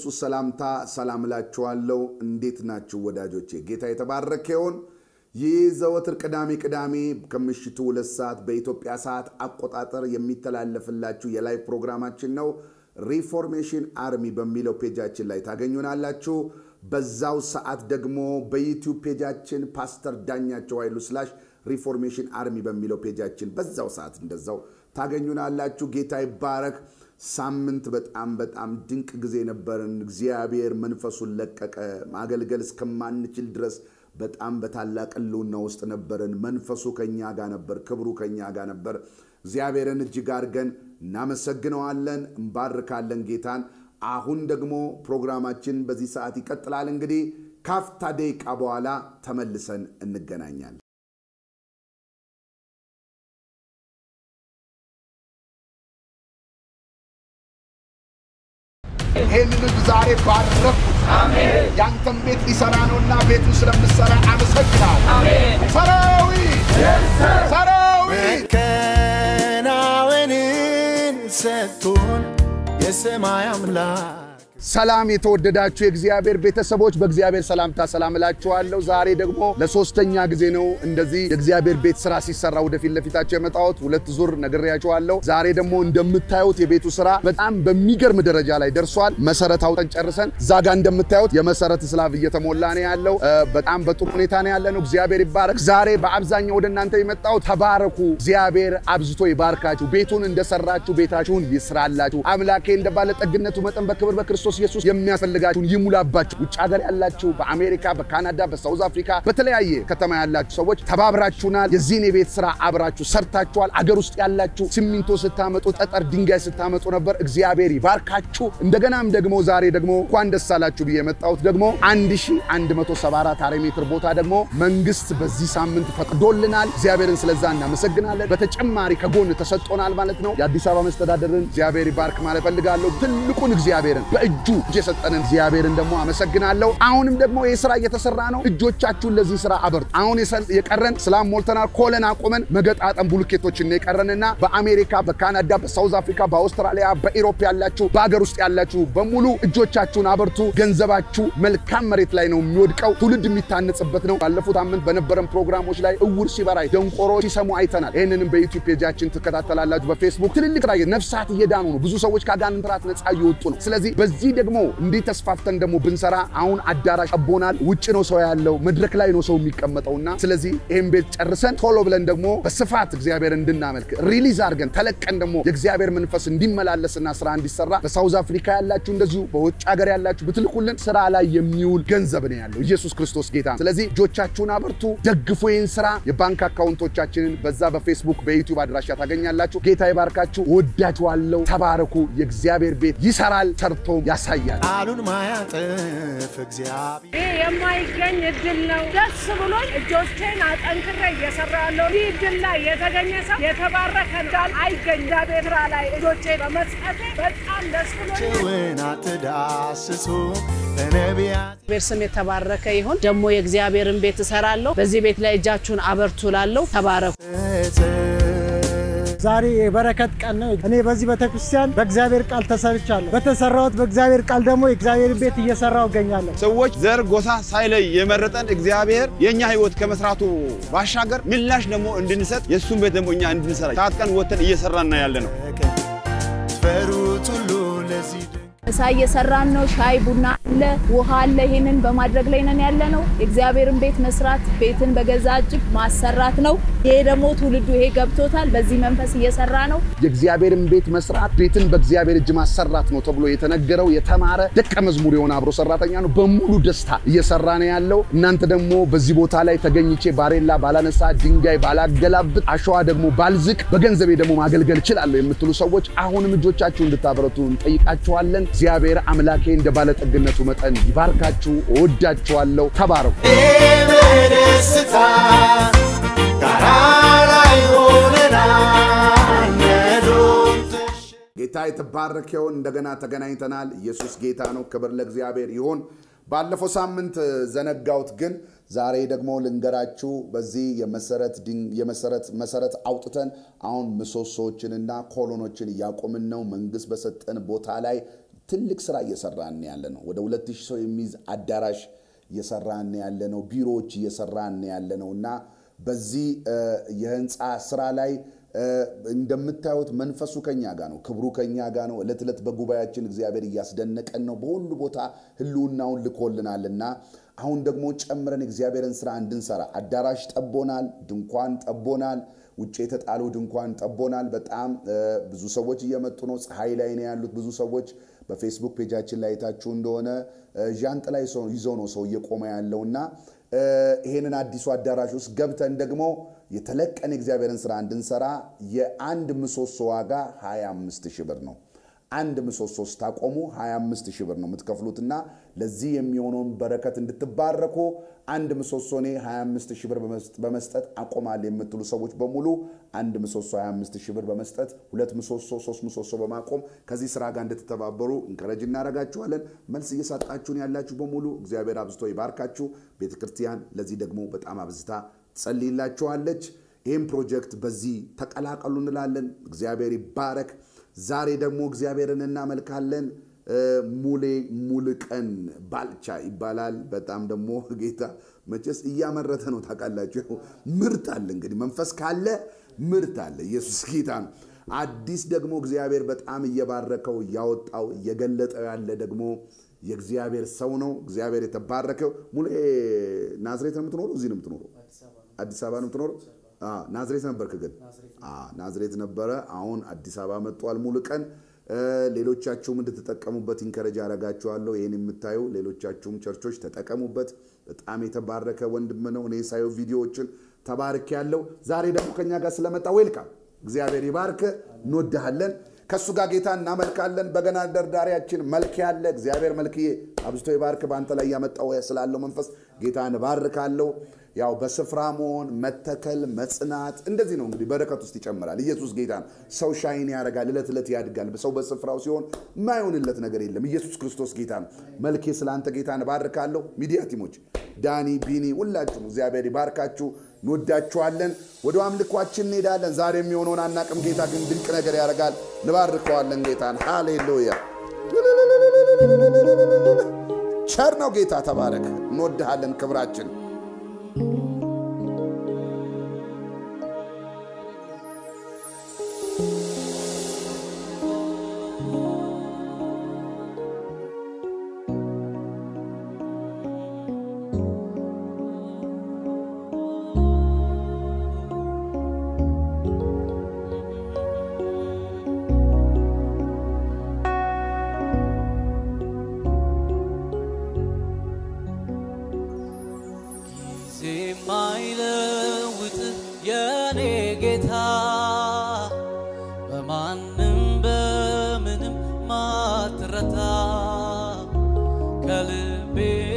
በኢየሱስ ሰላምታ ሰላም እላችኋለሁ። እንዴት ናችሁ ወዳጆቼ? ጌታ የተባረከ ይሁን። ይህ ዘወትር ቅዳሜ ቅዳሜ ከምሽቱ ሁለት ሰዓት በኢትዮጵያ ሰዓት አቆጣጠር የሚተላለፍላችሁ የላይቭ ፕሮግራማችን ነው። ሪፎርሜሽን አርሚ በሚለው ፔጃችን ላይ ታገኙናላችሁ። በዛው ሰዓት ደግሞ በዩቲዩብ ፔጃችን ፓስተር ዳኛቸው ኃይሉ ስላሽ ሪፎርሜሽን አርሚ በሚለው ፔጃችን በዛው ሰዓት እንደዛው ታገኙናላችሁ። ጌታ ይባረክ። ሳምንት በጣም በጣም ድንቅ ጊዜ ነበርን። እግዚአብሔር መንፈሱን ለቀቀ። ማገልገል እስከማንችል ድረስ በጣም በታላቅ ሕልውና ውስጥ ነበርን። መንፈሱ ከኛ ጋር ነበር፣ ክብሩ ከኛ ጋር ነበር። እግዚአብሔርን እጅግ አድርገን እናመሰግነዋለን፣ እንባርካለን ጌታን። አሁን ደግሞ ፕሮግራማችን በዚህ ሰዓት ይቀጥላል። እንግዲህ ካፍታ ደቂቃ በኋላ ተመልሰን እንገናኛለን። ይህንን ህዝብ ዛሬ ባረኩት። ያንተን ቤት ሊሰራ ነውና ቤቱን ስለምሰራ አመሰግናል። ሰራዊት ሰራዊት መከናወንን ሰጥቶን የሰማይ አምላክ ሰላም የተወደዳችሁ የእግዚአብሔር ቤተሰቦች በእግዚአብሔር ሰላምታ ሰላም እላችኋለሁ። ዛሬ ደግሞ ለሶስተኛ ጊዜ ነው እንደዚህ የእግዚአብሔር ቤት ስራ ሲሰራ ወደፊት ለፊታቸው የመጣሁት። ሁለት ዙር ነግሬያችኋለሁ። ዛሬ ደግሞ እንደምታዩት የቤቱ ስራ በጣም በሚገርም ደረጃ ላይ ደርሷል። መሰረት አውጠን ጨርሰን እዛ ጋ እንደምታዩት የመሰረት ስላብ እየተሞላ ነው ያለው። እ፣ በጣም በጥሩ ሁኔታ ነው ያለ ነው። እግዚአብሔር ይባረክ። ዛሬ በአብዛኛው ወደ እናንተ የመጣሁት ተባረኩ፣ እግዚአብሔር አብዝቶ ይባርካችሁ፣ ቤቱን እንደሰራችሁ ቤታችሁን ይስራላችሁ፣ አምላኬ እንደ ባለጠግነቱ መጠን በክብር በክርስቶስ ኢየሱስ የሚያስፈልጋችሁን ይሙላባችሁ። ውጭ ሀገር ያላችሁ በአሜሪካ፣ በካናዳ፣ በሳውዝ አፍሪካ በተለያየ ከተማ ያላችሁ ሰዎች ተባብራችሁናል። የዚህን የቤት ስራ አብራችሁ ሰርታችኋል። አገር ውስጥ ያላችሁ ሲሚንቶ ስታመጡ፣ ጠጠር ድንጋይ ስታመጡ ነበር። እግዚአብሔር ይባርካችሁ። እንደገናም ደግሞ ዛሬ ደግሞ እንኳን ደስ አላችሁ ብዬ የመጣሁት ደግሞ 1174 ካሬ ሜትር ቦታ ደግሞ መንግስት በዚህ ሳምንት ፈቅዶልናል። እግዚአብሔርን ስለዛ እናመሰግናለን። በተጨማሪ ከጎን ተሰጥቶናል ማለት ነው። የአዲስ አበባ መስተዳደርን እግዚአብሔር ይባርክ ማለት ፈልጋለሁ። ትልቁን እግዚአብሔርን በእጁ እጅ የሰጠንን እግዚአብሔርን ደግሞ አመሰግናለሁ። አሁንም ደግሞ ይህ ስራ እየተሰራ ነው። እጆቻችሁን ለዚህ ስራ አበርቱ። አሁን የሰ- የቀረን ስላም ሞልተናል። ኮለን አቁመን መገጣጠም ቡልኬቶችን የቀረንና በአሜሪካ፣ በካናዳ፣ በሳውዝ አፍሪካ፣ በአውስትራሊያ፣ በኢሮፕ ያላችሁ በሀገር ውስጥ ያላችሁ በሙሉ እጆቻችሁን አበርቱ። ገንዘባችሁ መልካም መሬት ላይ ነው የሚወድቀው። ትውልድ የሚታነጽበት ነው። ባለፉት አመት በነበረን ፕሮግራሞች ላይ እውር ሲበራ ደንቆሮ ሲሰሙ አይተናል። ይህንንም በዩቲዩብ ፔጃችን ትከታተላላችሁ። በፌስቡክ ትልልቅ ራ ነፍሳት እየዳኑ ነው። ብዙ ሰዎች ከአጋንንት ራት ነጻ እየወጡ ነው። ስለዚህ በዚህ ደግሞ እንዲህ ተስፋፍተን ደግሞ ብንሰራ አሁን አዳራሽ ጠቦናል። ውጭ ነው ሰው ያለው፣ መድረክ ላይ ነው ሰው የሚቀመጠውና ስለዚህ ይህን ቤት ጨርሰን ቶሎ ብለን ደግሞ በስፋት እግዚአብሔር እንድናመልክ ሪሊዝ አድርገን ተለቀን ደግሞ የእግዚአብሔር መንፈስ እንዲመላለስና ስራ እንዲሰራ በሳውዝ አፍሪካ ያላችሁ እንደዚሁ በውጭ ሀገር ያላችሁ ብትልኩልን ስራ ላይ የሚውል ገንዘብ ነው ያለው። ኢየሱስ ክርስቶስ ጌታ ነው። ስለዚህ እጆቻችሁን አበርቱ፣ ደግፉ ይህን ስራ። የባንክ አካውንቶቻችንን በዛ በፌስቡክ በዩቲዩብ አድራሻ ታገኛላችሁ። ጌታ ይባርካችሁ። ወዳችኋለሁ። ተባረኩ። የእግዚአብሔር ቤት ይሰራል፣ ሰርቶም ያሳያል። ቃሉን ማያጥፍ እግዚአብሔር ይህ የማይገኝ እድል ነው። ደስ ብሎኝ እጆቼን አጠንክሬ እየሰራ ያለው ይህ እድል ላይ የተገኘ ሰው የተባረከ እንዳል አይገኝ እግዚአብሔር ስራ ላይ እጆቼ በመስጠቴ በጣም ደስ ብሎኝ ጭውን አትዳስሱ በነቢያት እግዚአብሔር ስም የተባረከ ይሁን። ደግሞ የእግዚአብሔርን ቤት እሰራለሁ። በዚህ ቤት ላይ እጃችሁን አበርቱ ላለሁ ተባረኩ። ዛሬ የበረከት ቀን ነው። እኔ በዚህ ቤተክርስቲያን በእግዚአብሔር ቃል ተሰርቻለሁ። በተሰራሁት በእግዚአብሔር ቃል ደግሞ የእግዚአብሔር ቤት እየሰራው እገኛለሁ። ሰዎች ዘር፣ ጎሳ ሳይለይ የመረጠን እግዚአብሔር የእኛ ህይወት ከመስራቱ ባሻገር ምላሽ ደግሞ እንድንሰጥ የእሱን ቤት ደግሞ እኛ እንድንሰራ ታጥቀን ወተን እየሰራና ያለ ነው። ፈሩት ሁሉ ለዚህ ድንቅ ምሳ እየሰራን ነው። ሻይ ቡና አለ፣ ውሃ አለ። ይሄንን በማድረግ ላይ ነን ያለ ነው። የእግዚአብሔርን ቤት መስራት ቤትን በገዛ እጅ ማሰራት ነው። ይሄ ደግሞ ትውልዱ ይሄ ገብቶታል። በዚህ መንፈስ እየሰራ ነው። የእግዚአብሔርን ቤት መስራት ቤትን በእግዚአብሔር እጅ ማሰራት ነው ተብሎ የተነገረው የተማረ ደቀ መዝሙር የሆነ አብሮ ሰራተኛ ነው። በሙሉ ደስታ እየሰራ ነው ያለው። እናንተ ደግሞ በዚህ ቦታ ላይ ተገኝቼ ባሬላ ባላነሳ፣ ድንጋይ ባላገላብጥ፣ አሸዋ ደግሞ ባልዝቅ፣ በገንዘቤ ደግሞ ማገልገል እችላለሁ የምትሉ ሰዎች አሁንም እጆቻችሁ እንድታበረቱ እንጠይቃችኋለን። እግዚአብሔር አምላኬ እንደ ባለጠግነቱ መጠን ይባርካችሁ። እወዳችኋለሁ። ተባረኩ። በደስታ ጋራ ላይ ሆነናል ነዶን ተሸ ጌታ የተባረከ ይሁን። እንደገና ተገናኝተናል። ኢየሱስ ጌታ ነው። ክብር ለእግዚአብሔር ይሁን። ባለፈው ሳምንት ዘነጋውት፣ ግን ዛሬ ደግሞ ልንገራችሁ። በዚህ የመሰረት ድን- የመሰረት መሰረት አውጥተን አሁን ምሰሶዎችንና ኮሎኖችን እያቆምን ነው። መንግስት በሰጠን ቦታ ላይ ትልቅ ስራ እየሰራን ያለ ነው። ወደ ሁለት ሺህ ሰው የሚይዝ አዳራሽ እየሰራን ያለ ነው። ቢሮዎች እየሰራን ያለ ነው እና በዚህ የህንፃ ስራ ላይ እንደምታዩት መንፈሱ ከኛ ጋር ነው። ክብሩ ከኛ ጋር ነው። ዕለት ዕለት በጉባኤያችን እግዚአብሔር እያስደነቀን ነው። በሁሉ ቦታ ህልውናውን ልኮልናልና አሁን ደግሞ ጨምረን እግዚአብሔርን ስራ እንድንሰራ አዳራሽ ጠቦናል፣ ድንኳን ጠቦናል፣ ውጭ የተጣለው ድንኳን ጠቦናል። በጣም ብዙ ሰዎች እየመጡ ነው። ፀሐይ ላይ ነው ያሉት ብዙ ሰዎች። በፌስቡክ ፔጃችን ላይ የታችሁ እንደሆነ ዣንጥላ ይዘው ነው ሰው እየቆመ ያለውና ይሄንን አዲሱ አዳራሽ ውስጥ ገብተን ደግሞ የተለቀን የእግዚአብሔርን ስራ እንድንሰራ የአንድ ምሰሶ ዋጋ 25 ሺህ ብር ነው። አንድ ምሰሶ ስታቆሙ 25 ሺህ ብር ነው የምትከፍሉትና ለዚህ የሚሆነውን በረከት እንድትባረኩ አንድ ምሰሶ እኔ 25 ሺህ ብር በመስጠት አቆማል የምትሉ ሰዎች በሙሉ አንድ ምሰሶ 25 ሺህ ብር በመስጠት ሁለት ምሰሶ ሶስት ምሰሶ በማቆም ከዚህ ስራ ጋር እንድትተባበሩ እንከረጅ እናደርጋችኋለን። መልስ እየሰጣችሁን ያላችሁ በሙሉ እግዚአብሔር አብዝቶ ይባርካችሁ። ቤተ ክርስቲያን ለዚህ ደግሞ በጣም አብዝታ ጸልይላችኋለች። ይህም ፕሮጀክት በዚህ ተቀላቀሉ እንላለን። እግዚአብሔር ይባረክ። ዛሬ ደግሞ እግዚአብሔርን እናመልካለን። ሙሌ ሙልቀን ባልቻ ይባላል። በጣም ደግሞ ጌታ መቼስ እያመረተ ነው ታውቃላችሁ። ምርት አለ እንግዲህ መንፈስ ካለ ምርት አለ። ኢየሱስ ጌታ ነው። አዲስ ደግሞ እግዚአብሔር በጣም እየባረከው እያወጣው እየገለጠው ያለ ደግሞ የእግዚአብሔር ሰው ነው። እግዚአብሔር የተባረከው ሙሌ ናዝሬት ነው የምትኖረው? እዚህ ነው የምትኖረው? አዲስ አበባ ነው የምትኖረው? ናዝሬት ነበርክ ግን? ናዝሬት ነበረ። አሁን አዲስ አበባ መጥቷል ሙሉ ቀን። ሌሎቻችሁም እንድትጠቀሙበት ኢንከረጅ አደርጋችኋለሁ። ይህን የምታዩ ሌሎቻችሁም ቸርቾች ተጠቀሙበት። በጣም የተባረከ ወንድም ነው። እኔ ሳየው ቪዲዮዎችን ተባርክ ያለው ዛሬ ደግሞ ከኛ ጋር ስለመጣ ዌልካም። እግዚአብሔር ይባርክ። እንወድሃለን። ከእሱ ጋር ጌታ እናመልካለን። በገና ደርዳሪያችን መልክ ያለ እግዚአብሔር መልክዬ አብዝቶ ይባርክ። በአንተ ላይ ያመጣው ስላለው መንፈስ ጌታን እባርካለሁ። ያው በስፍራ መሆን መተከል፣ መጽናት እንደዚህ ነው እንግዲህ በረከት ውስጥ ይጨምራል። ኢየሱስ ጌታ ነው። ሰው ሻይን ያደርጋል፣ እለት ዕለት ያድጋል። ሰው በስፍራው ሲሆን የማይሆንለት ነገር የለም። ኢየሱስ ክርስቶስ ጌታ ነው። መልኬ ስለ አንተ ጌታን እባርካለሁ። ሚዲያ ቲሞች ዳኒ፣ ቢኒ ሁላችሁም እግዚአብሔር ይባርካችሁ። እንወዳችኋለን። ወደ አምልኳችን እንሄዳለን። ዛሬ የሚሆነውን አናቅም። ጌታ ግን ድንቅ ነገር ያደርጋል። እንባርከዋለን ጌታን። ሃሌሉያ። ቸር ነው ጌታ። ተባረክ። እንወድሃለን። ክብራችን ጊዜ የማይለውጥ የኔ ጌታ በማንም በምንም ማትረታ ከልቤ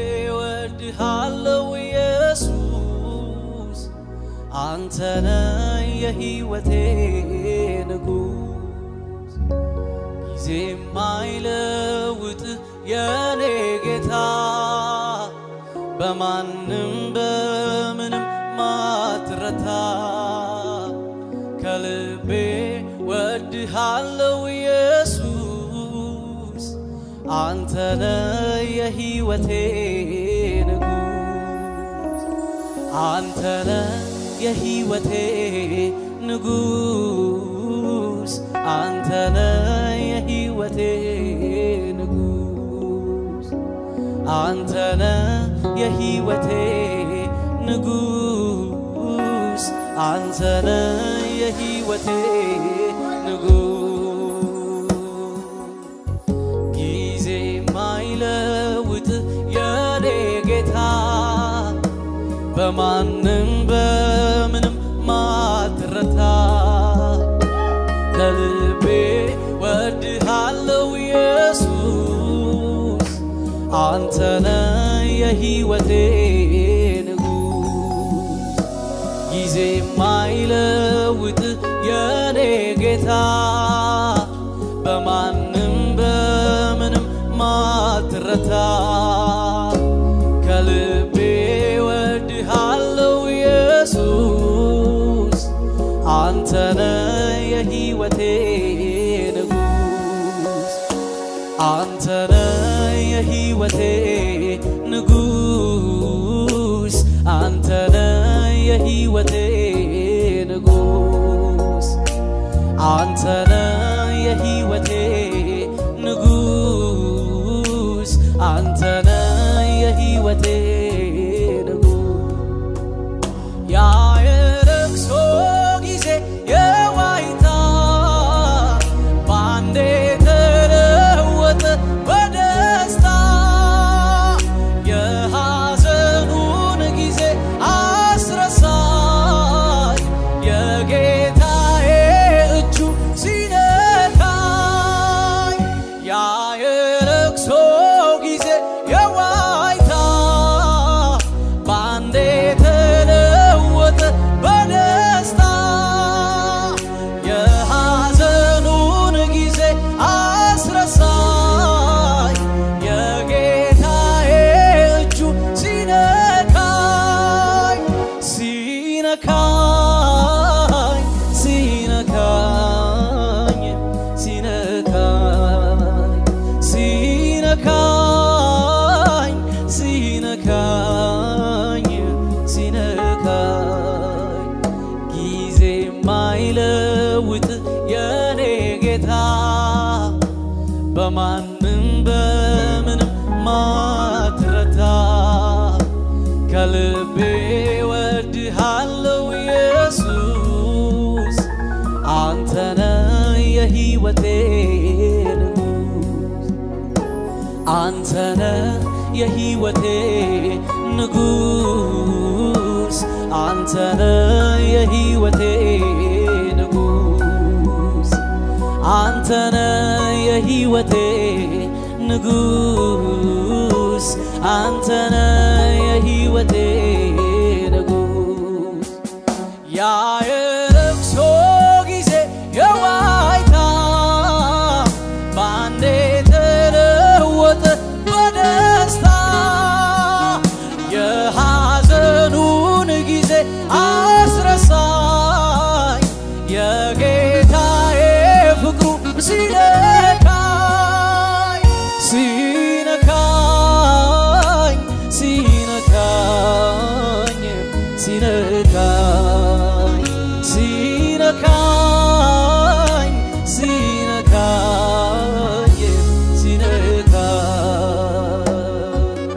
ወድሃለው ኢየሱስ አንተነ የሕይወቴ ንጉሥ ጊዜ የማይለውጥ የኔ ጌታ በማንም በምንም ማትረታ ከልቤ ወድሃለው ኢየሱስ አንተነ የሕይወቴ ንጉሥ አንተነ የሕይወቴ ንጉሥ አንተነ የሕይወቴ ንጉሥ አንተነ የሕይወቴ ንጉሥ አንተነ የሕይወቴ ንጉሥ ጊዜ ማይለውጥ የኔ ጌታ በማንም በምንም ማትረታ ከልቤ ወድሃለው ኢየሱስ አንተነ የሕይወቴ ንጉሥ ጊዜ ማይለውጥ የኔ ጌታ በማንም በምንም ማትረታ ከልቤ ወድሃለው ኢየሱስ አንተነ የሕይወቴ ንጉሥ አንተ ሲነካኝ ሲነካኝ ጊዜ ማይለውጥ የኔ ጌታ በማንም በምንም ማትረታ ከልቤ ወድሃለው ኢየሱስ አንተነ የሕይወቴ ንጉስ አንተነ የሕይወቴ ንጉስ አንተነ የሕይወቴ ንጉስ አንተነ የሕይወቴ ንጉስ አንተነ የሕይወቴ ንጉስ ያ የለቅሶ ጊዜ የዋይታ ባንዴ ተለወጠ በደስታ የሐዘኑን ጊዜ አስረሳኝ የጌታዬ ፍቅሩ ሲነካኝ ሲነካኝ ሲነካኝ ሲነካኝ ሲነካኝ ሲነካኝ ሲነካኝ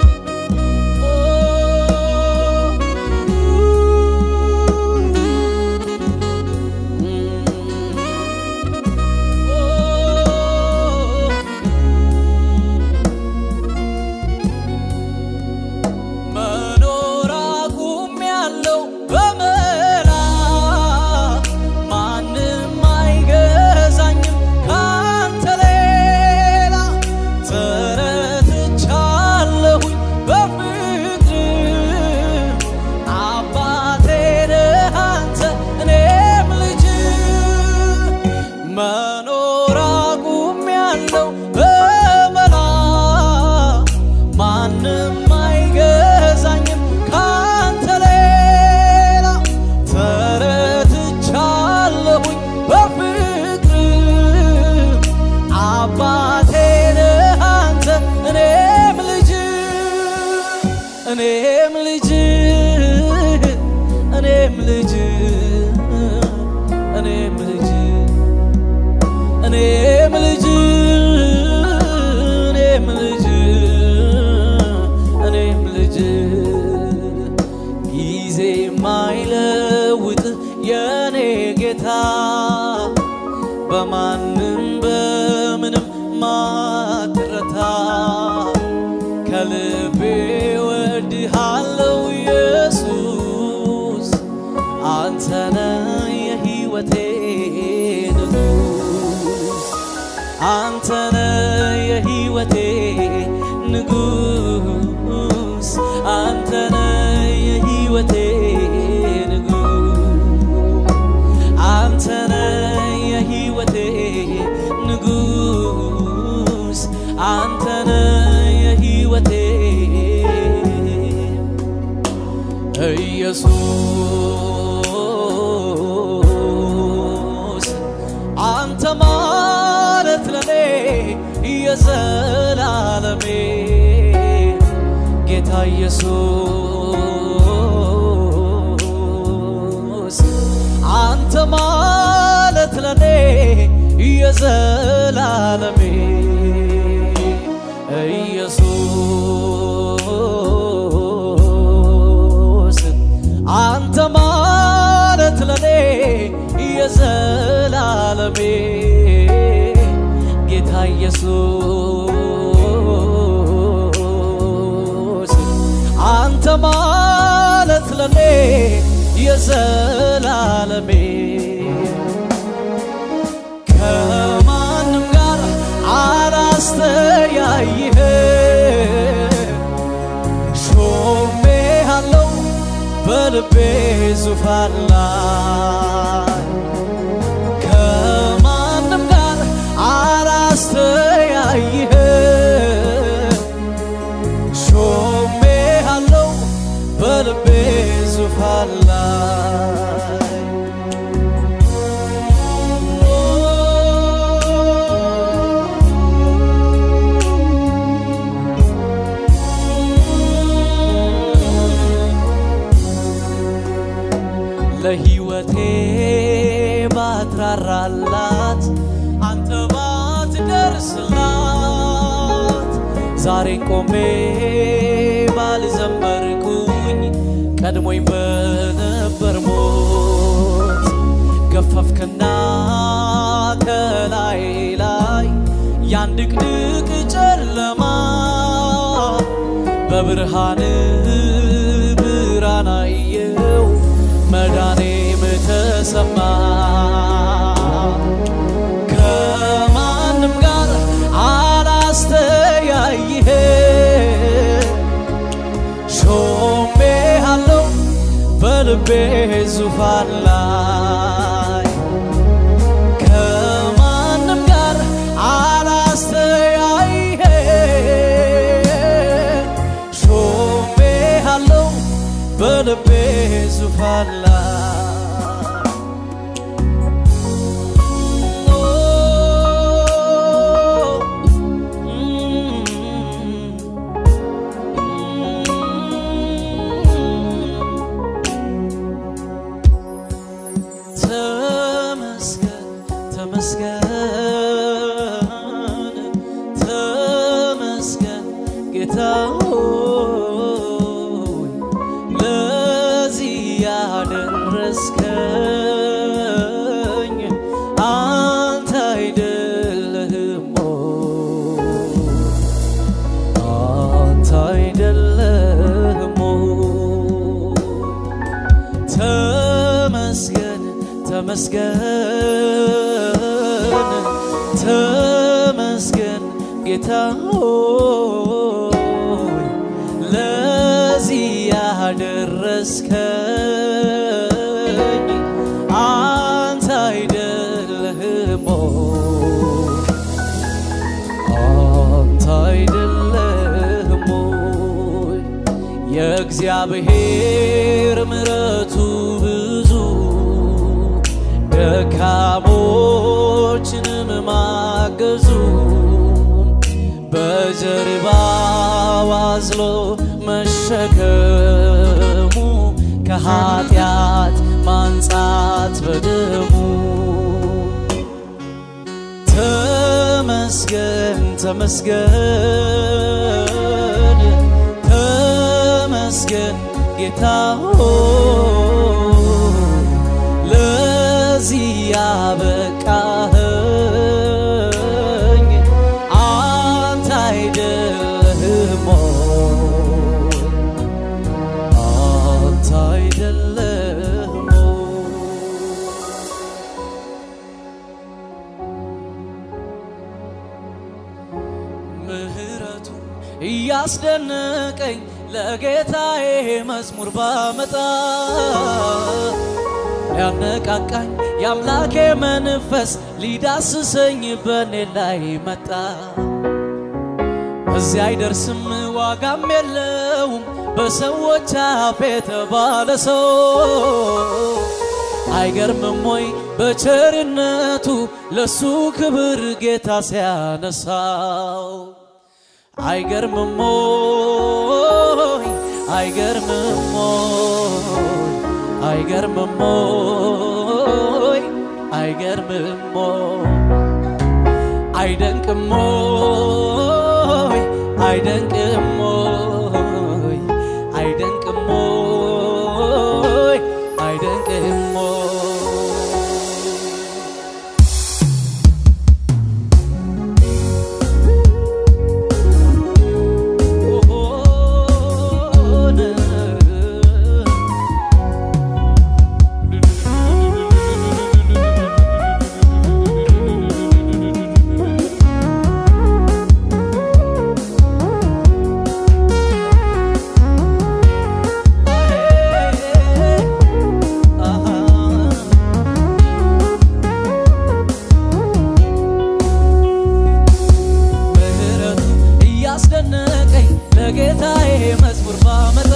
መኖር አቁሜያለሁ በመላ ማንም አይገዛኝም ካንተ ሌላ ተረትቻለሁኝ በፍቅር አባቴ ነህ አንተ እኔም ልጅ መኖር አቁሜያለሁ በመላ ማንም አይገዛኝም ካንተ ሌላ ተረትቻለሁኝ በፍቅር አባቴ ነህ አንተ እኔም ልጅ እኔም ልጅ እኔም ልጅ እኔም ልጅ እኔም ልጅ እኔም ልጅ እኔም ልጅ ጊዜ ማይለውጥ የኔ ጌታ በማንም በምንም ማትረታ ከልቤ ወድሃለው ኢየሱስ አንተነ የሕይወቴ ንጉስ አንተነ የሕይወቴ ንጉስ አንተነ የሕይወቴ ንጉስ አንተነ የሕይወቴ ንጉስ አንተነ የሕይወቴ ኢየሱስ አንተ ማለት ለኔ የዘላለሜ ጌታ ኢየሱስ አንተ ማለት ለኔ የዘላለሜ ኢየሱስ አንተ ማለት ለኔ የዘላለሜ ጌታ ኢየሱስ አንተ ማለት ለኔ የዘላለሜ ከማንም ጋር አላስተያይህ ሾሜ አለው በልቤ ዙፋን ላይ ከማንም ጋር አላስተያይህ ሾሜ አለው በልቤ ዙፋን ላይ ለሕይወቴ ባትራራላት አንተ ባትደርስላት ዛሬን ቆሜ ባልዘመርኩኝ ቀድሞኝ በነበር ሞት ገፈፍክና ከላይ ላይ ያን ድቅድቅ ጨለማ በብርሃን ብርሃን አየው መዳኔም ተሰማ ከማንም ጋር አላስተያይህ ሾሜ አለው በልቤ ዙፋን ላይ ከማንም ጋር አላስተያይህ ሾሜ አለው በልቤ ዙፋን ላይ ተመስገን ተመስገን ተመስገን ጌታ ሆይ ለዚህ ያደረስከኝ አንተ አይደለህም ሆይ አንተ አይደለህም ሆይ ተመስገን ተመስገን ተመስገን ጌታ ሆይ ለዚህ ያደረስከኝ አንተ አይደለህም ሆይ አንተ አይደለህም ሆይ የእግዚአብሔር ምሕረቱ ብዙ ደካሞችንም ማገዙ በጀርባው አዝሎ መሸከሙ ከኃጢአት ማንጻት በደሙ ተመስገን ተመስገን ተመስገን ጌታ ሆይ ለዚህ ያበቃኸኝ አንተ አይደለህም ሆይ አንተ አይደለህም ሆይ ምህረቱ እያስደነቀኝ ለጌታዬ መዝሙር ባመጣ ሊያነቃቃኝ የአምላኬ መንፈስ ሊዳስሰኝ በኔ ላይ መጣ። እዚያ አይደርስም ዋጋም የለውም በሰዎች አፍ የተባለ ሰው አይገርምም ወይ በቸርነቱ ለሱ ክብር ጌታ ሲያነሳው አይገርምም ወይ አይገርምም ወይ አይገርምም ወይ አይገርምም ወይ አይደንቅም ወይ አይደንቅም ወይ አይደንቅም ወይ አይደንቅም ወይ ምህረቱ እያስደነቀኝ ለጌታዬ መዝሙር ባመጣ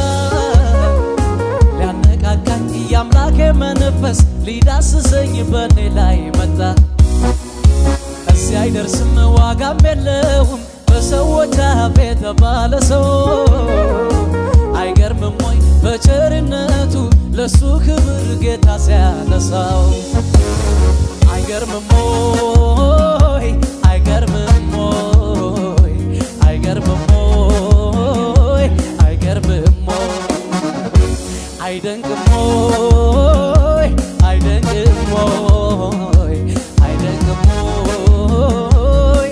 ሊያነቃቃኝ የአምላኬ መንፈስ ሊዳስሰኝ በኔ ላይ መጣ። እዚህ አይደርስም ዋጋም የለውም በሰዎች አፍ የተባለ ሰው አይገርምም ወይ በቸርነቱ ለሱ ክብር ጌታ ሲያነሳው አይገርምም ወይ አይገርምም ወይ አይገርምም ወይ አይገርምም ወይ አይደንቅም ወይ አይደንቅም ወይ አይደንቅም ወይ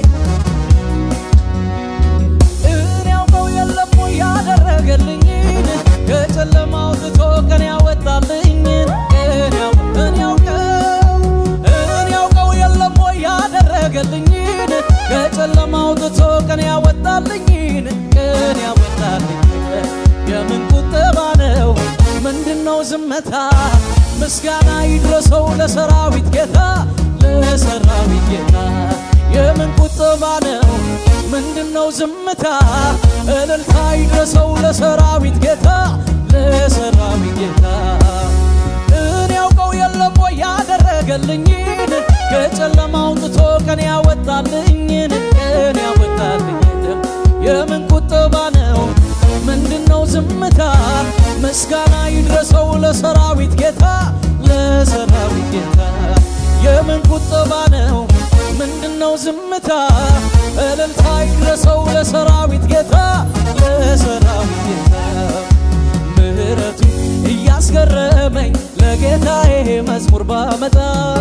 እኔ ያውቀው የለም ወይ ያደረገልኝን ከጨለማ አውጥቶ ቀን ያወጣልኝን እኔ ያው- እኔ ያውቀው እኔ ያውቀው የለም ወይ ያደረገልኝን ከጨለማ አውጥቶ ቀን ያወጣልኝን ቀን ያወጣልኝን የምን ቁጠባ ነው ምንድነው ዝምታ ምስጋና ይድረሰው ለሰራዊት ጌታ ለሰራዊት ጌታ የምን ቁጠባ ነው ምንድነው ዝምታ እልልታ ይድረሰው ለሰራዊት ጌታ ለሰራዊት ጌታ እኔ ያውቀው የለም ወይ ያደረገልኝን ከጨለማ አውጥቶ ቀን ያወጣልኝን ቀን ያወጣልኝን የምን ቁጠባ ነው ምንድነው ዝምታ ምስጋና ይድረሰው ለሰራዊት ጌታ ለሰራዊት ጌታ የምን ቁጠባ ነው ምንድነው ዝምታ እልልታ ይድረሰው ለሰራዊት ጌታ ለሰራዊት ጌታ ምህረቱ እያስገረመኝ ለጌታዬ መዝሙር ባመጣ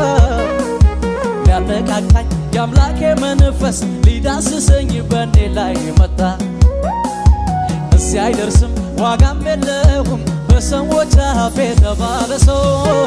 ሊያነቃቃኝ የአምላኬ መንፈስ ሊዳስሰኝ በእኔ ላይ መጣ እዚህ አይደርስም ዋጋም የለውም በሰዎች አፍ የተባለ ሰው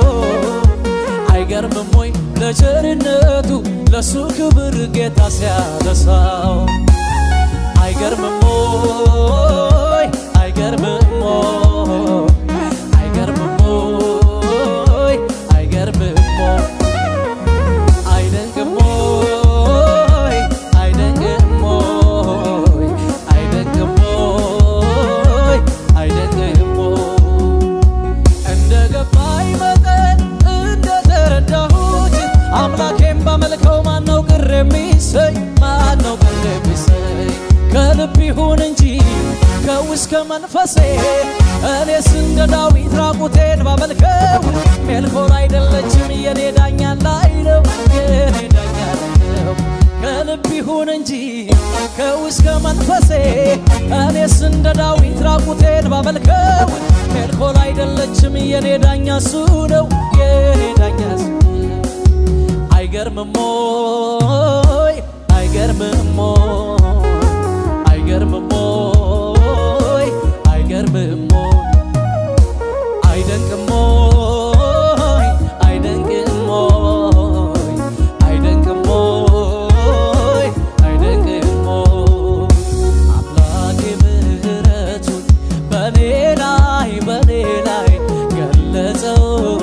አይገርምም ወይ ለቸርነቱ ለሱ ክብር ጌታ ሲያነሳው አይገርምም ወይ አይገርምም ወይ አይገርምም ወይ አይገርምም ወይ አይደንቅም ወይ አይደንቅም ወይ አይደንቅም ወይ አይደንቅም ወይ እንደ ገባኝ መጠን እንደ ተረዳሁት አምላኬም ባመልከው ማነው ቅር የሚሰኝ ማነው ቅር የሚሰኝ ከልብ ይሁን እንጂ ከውስጥ ከመንፈሴ እኔስ እንደ ዳዊት ራቁቴን ባመልከው ሜልኮል አይደለችም የኔ ዳኛ ላይ ነው የኔ ዳኛ ላይ ነው ከልብ ይሁን እንጂ ከውስጥ ከመንፈሴ እኔስ እንደ ዳዊት ራቁቴን ባመልከው ሜልኮል አይደለችም የኔ ዳኛ እሱ ነው የኔ ዳኛ እሱ ነው። አይገርምም ወይ አይገርምም ወይ አይገርምም ወይ አይገርምም ወይ አይደንቅም ወይ አይደንቅም ወይ አይደንቅም ወይ አይደንቅም ወይ አምላኬ ምሕረቱን በኔ ላይ በኔ ላይ ገለጸው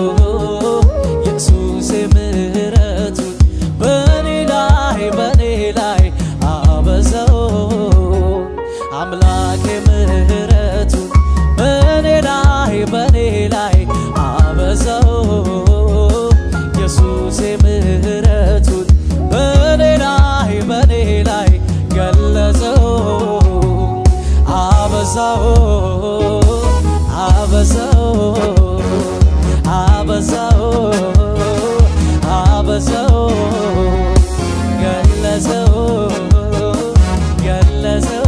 ኢየሱሴ ምሕረቱን በኔ ላይ በኔ ላይ አበዛው አምላኬ ምሕረቱን በኔ ላይ በኔ ላይ አበዛው ኢየሱሴ ምሕረቱን በኔ ላይ በኔ ላይ ገለጸው አበዛው አበዛው አበዛው አበዛው ገለጸው ገለጸው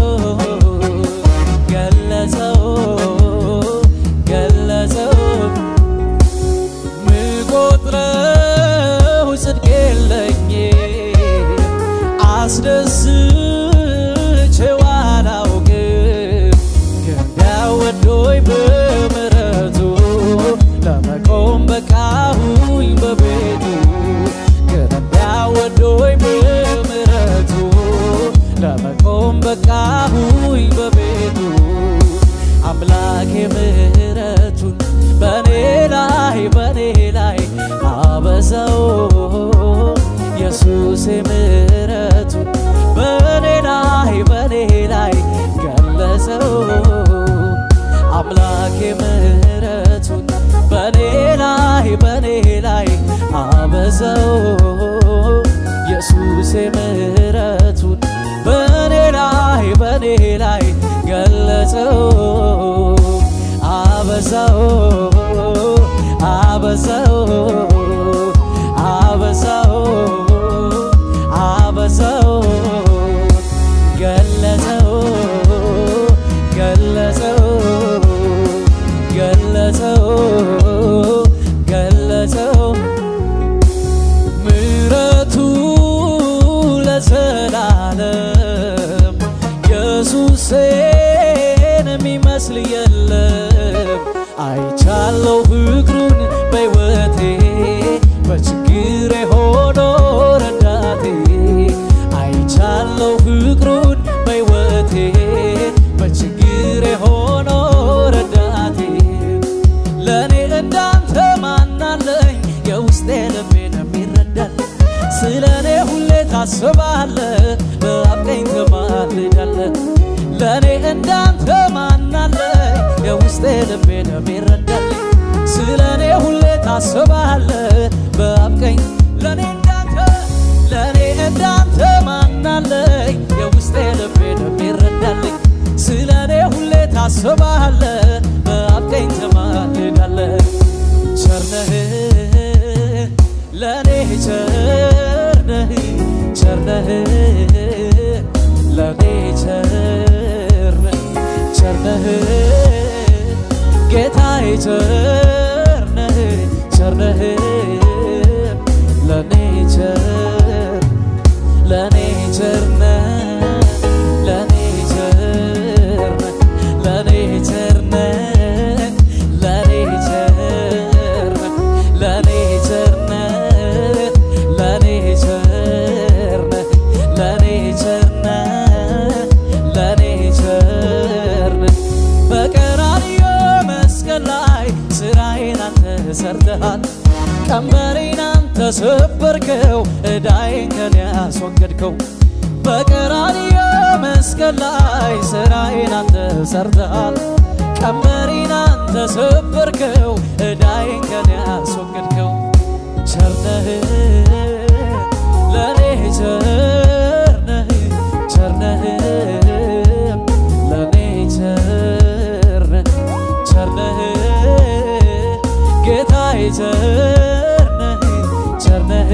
ገለጸው ገለጸው ምቆጥረው ጽድቅ የለኝ አስደስቼው አላውቅም ግን ቢያወዶኝ በምሕረቱ ለመቆም በቃሁኝ በቤቱ ግን ቢያወዶኝ በምሕረቱ ለመቆም በቃሁኝ በቤቱ አምላኬ ምሕረቱን በኔ ላይ በኔ ላይ አበዛው ኢየሱሴ ምሕረቱን በኔ ላይ በኔ ላይ ገለጸው አምላኬ ምሕረቱን በኔ ላይ በኔ ላይ አበዛው ኢየሱሴ ምሕረቱን በኔ ላይ በኔ ላይ ገለጸው አበዛው አበዛው አበዛው አበዛው ገለጸው ገለጸው ገለጸው ገለጸው ምሕረቱ ለዘላለም ኢየሱሴን የሚመስል የለም። አይቻለው ፍቅሩን በሕይወቴ በችግሬ ሆኖ ረዳቴ አይቻለው ፍቅሩን በሕይወቴ በችግሬ ሆኖ ረዳቴ ለእኔ እንዳንተ ማናለኝ የውስጤ ልቤን የሚረዳል ስለ እኔ ሁሌ ታስባለ በአብ ቀኝ ትማልዳለ ለእኔ እንዳንተ ማናለኝ የውስጤ ልቤን የሚረዳል ስለ እኔ ሁሌ ታስባለ በአብ ቀኝ ለእኔ እንዳንተ ለእኔ እንዳንተ ማናለኝ የውስጤ ልቤን የሚረዳልኝ ስለ እኔ ሁሌ ታስባለ በአብ ቀኝ ትማልዳለ ቸርነህ ለእኔ ቸርነህ ቸርነህ ለእኔ ቸርነህ ቸርነህ ጌታዬ ቸርነህ ቸርነህ ለእኔ ቸር ለእኔ ቸርነህ ለእኔ ቸርነህ ለእኔ ቸርነህ ለእኔ ቸርነህ ለእኔ ቸርነህ ለእኔ ቸርነህ ለእኔ ቸርነህ ለእኔ ቸርነህ በቀራንዮ መስቀል ላይ ስራዬን አንተ ሰርተሃል ቀንበሬን አንተ ሰበርከው ዕዳዬን ከኔ ያስወገድከው በቀራንዮ መስቀል ላይ ስራዬን አንተ ሰርተሃል ቀንበሬን አንተ ሰበርከው ዕዳዬን ከኔ ያስወገድከው ቸርነህ ለእኔ ቸርነህ ቸርነህ ለእኔ ቸርነህ ቸርነህ ጌታዬ ቸርነህ ቸርነህ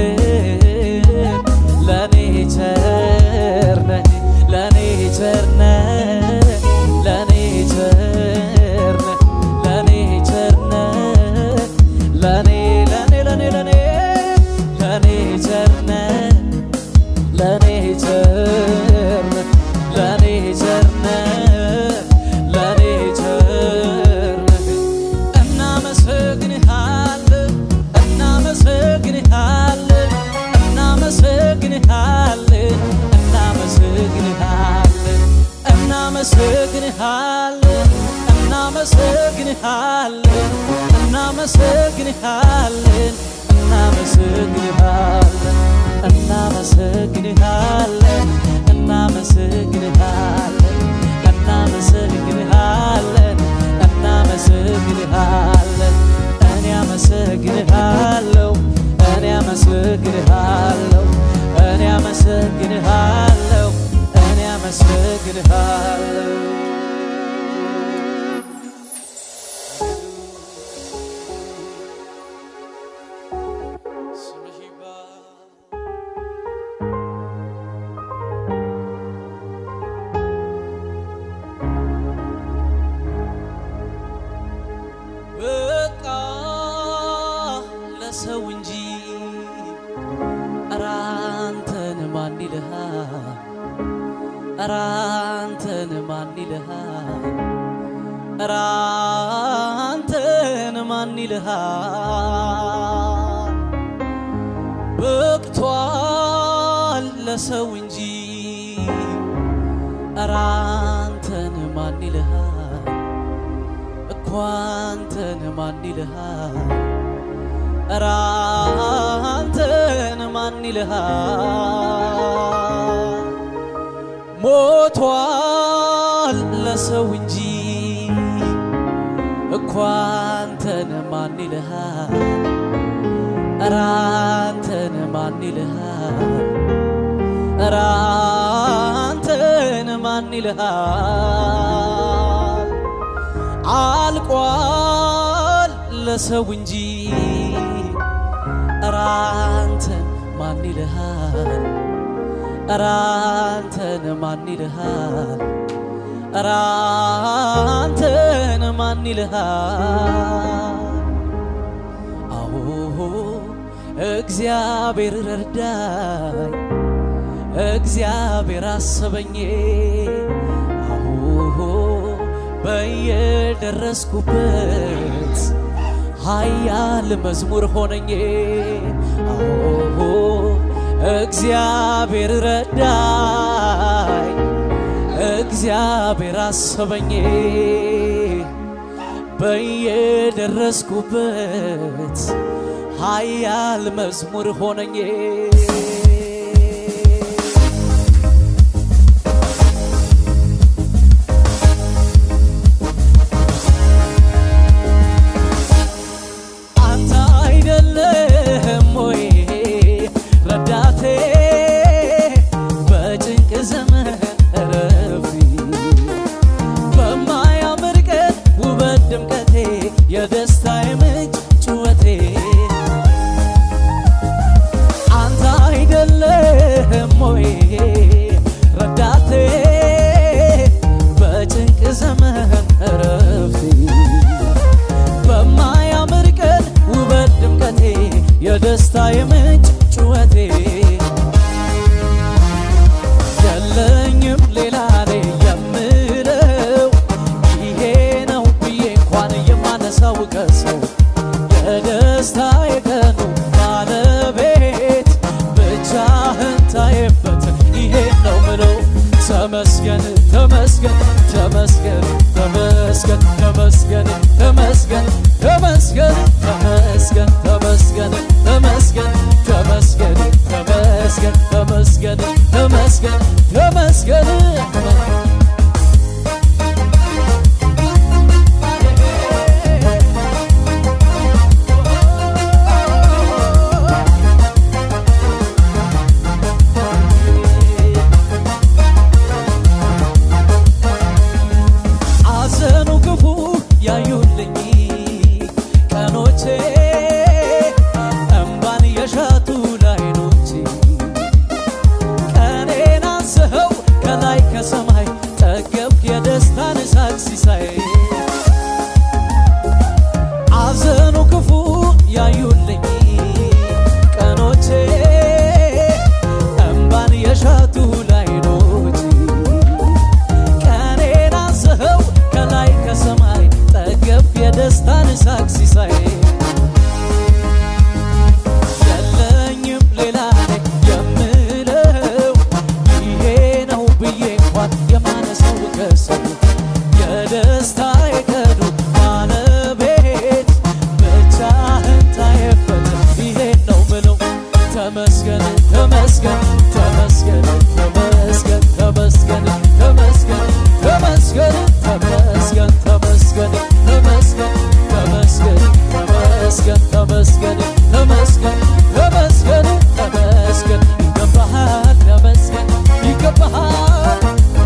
ለእኔ ቸርነህ ለእኔ ቸርነህ ለእኔ ቸርነህ ለእኔ ቸርነህ ለእኔ ለእኔ ለእኔ ለእኔ ለእኔ ቸርነህ ለእኔ ቸርነህ ለእኔ ቸርነህ ለእኔ ቸርነህ እናመሰግንሃለን እናመሰግንሃለን እናመሰግንሃለን እናመሰግንሃለን እናመሰግንሃለን እናመሰግንሃለን እናመሰግንሃለን እናመሰግንሃለን እናመሰግንሃለን እናመሰግንሃለን እናመሰግንሃለን እናመሰግንሃለን እኔ አመሰግንሃለሁ እኔ አመሰግንሃለሁ እኔ አመሰግንሃለሁ እኔ አመሰግንሃለሁ ስምህ ይባረክ። በቃ ለሰው እንጂ ኧረ አንተን ማን ይልሃል? ኧረ አንተን ማን ይልሃል? ኧረ አንተን ማን ይልሃል? በቅቷል ለሰው እንጂ ኧረ አንተን ማን ይልሃል? እኮ አንተን ማን ይልሃል? ኧረ አንተን ማን ይልሃል? ሞቷል ለሰው እንጂ እኮ አንተን ማን ይልሃል? ኧረ አንተን ማን ይልሃል? ኧረ አንተን ማን ይልሃል? አልቋል ለሰው እንጂ ኧረ አንተን ማን ይልሃል? ኧረ አንተን ማን ይልሃል? ኧረ አንተን ማን ይልሃል? አዎ እግዚአብሔር ረዳኝ፣ እግዚአብሔር አሰበኝ። አዎ በየደረስኩበት ኃያል መዝሙር ሆነኝ። አዎ እግዚአብሔር ረዳኝ፣ እግዚአብሔር አሰበኝ። በየደረስኩበት ኃያል መዝሙር ሆነኝ። አንተ አይደለህም ወይ ረዳቴ በጭንቅ ዘመን እረፊ በማያምር ቀን ውበት ድምቀቴ የደስታዬ ምንጭ ጩኸቴ አንተ አይደለህም ወይ ረዳቴ በጭንቅ ዘመን እረፍቴ በማያምር ቀን ውበት ድምቀቴ የደስታዬ ምንጭ ጩኸቴ የለኝም ሌላ እኔ የምለው ይሄ ነው ብዬ እንኳን የማነሳው ከሰው የደስታዬ ቀኑ ባለቤት ብቻህን ታየበት ይሄ ነው ምለው ተመስገን ተመስገን ተመስገን ተመስገን ተመስገን ተመስገን ተመስገን ተመስገን ተመስገን ተመስገን ተመስገን ተመስገን ተመስገን ተመስገን ተመስገን አዘኑ ክፉ ያዩልኝ ቀኖቼ እምባን የሻቱ ላይኖቼ ቀኔን አንስኸው ከላይ ከሰማይ ጠገብክ የደስታን እሳት ሲሳይ አዘኑ ክፉ ያዩልኝ ቀኖቼ እምባን የሻቱ ላይኖቼ ቀኔን አንስኸው ከላይ ከሰማይ ጠገብ የደስታን ሳቅ ሲሳይ የለኝም ሌላ እኔ የምለው ይሄ ነው ብዬ እንኳን የማነሳው ከሰው የደስታ የቀኑ ባለቤት ብቻህን ታየበት ይሄ ነው ምለው ተመስገን ተመስገን ተመስገን ተመስገን ተመስገን ተመስገን ተመስገን ተመስገን ተመስገን ተመስገን ተመስገን ተመስገን ተመስገን ተመስገን ተመስገን ተመስገን ይገባሃል ተመስገን ይገባሃል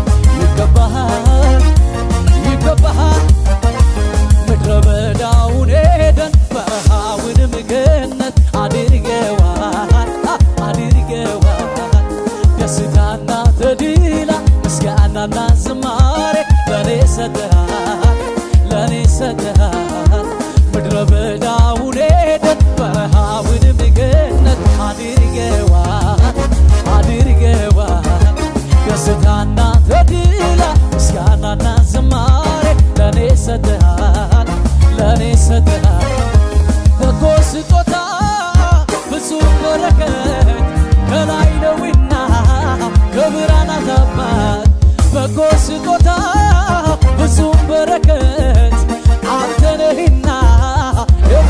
ይገባሃል ይገባሃል ምድረ በዳውን ሄደን በረሃውንም ገነት አድርገዋል አድርገዋል ደስታና ተድላ ምስጋናና ዝማሬ ለኔ ሰጥሃል ለኔ ሰጥሃል ምድረ በዳውን ሄደን በረሃውንም ገነት አድርገዋል አድርገዋል ደስታና ተድላ ምስጋናና ዝማሬ ለኔ ሰጥሃል ለኔ ሰጥሃል በጎ ስጦታ ብዙ በረከት ከላይ ነውና ከብርሃናት አባት በጎ ስጦታ ብዙ በረከት አንተ ነህና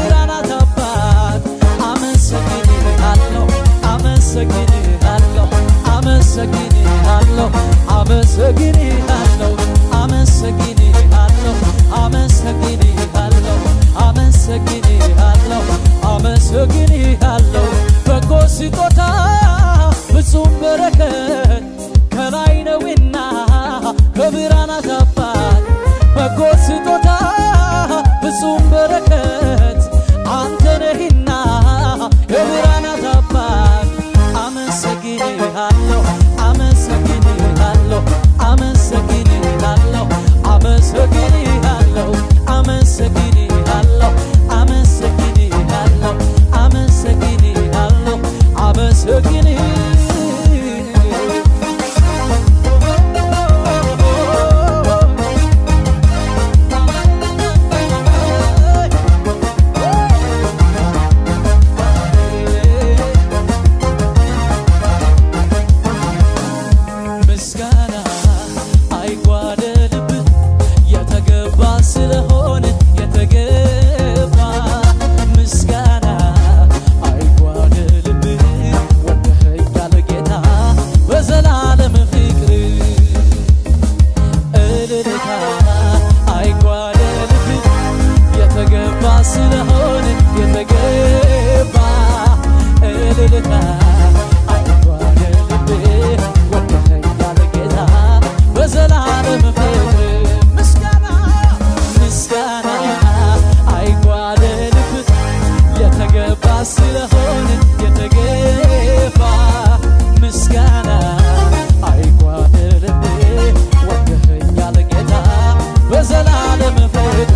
የተገባ ስለሆነ የተገባ እልልታ አይጓደልብ ወደኛል ጌታ በዘላለም ፍቅር ምስጋና ምስጋና አይጓደልብ የተገባ ስለሆነ የተገባ ምስጋና አይጓደልብ ወደኛል ጌታ በዘላለም ፍቅር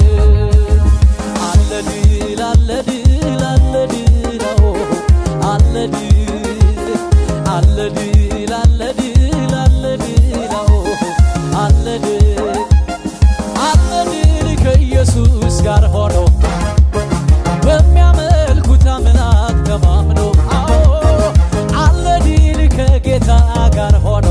አለ ድል አለ ድል አለ ድል አዎ አለ ድል አለ ድል አለ ድል አለ ድል አዎ አለ ድል አለ ድል ከኢየሱስ ጋር ሆኖ በሚያመልኩት አምላክ ተማምኖ አዎ አለ ድል ከጌታ ጋር ሆኖ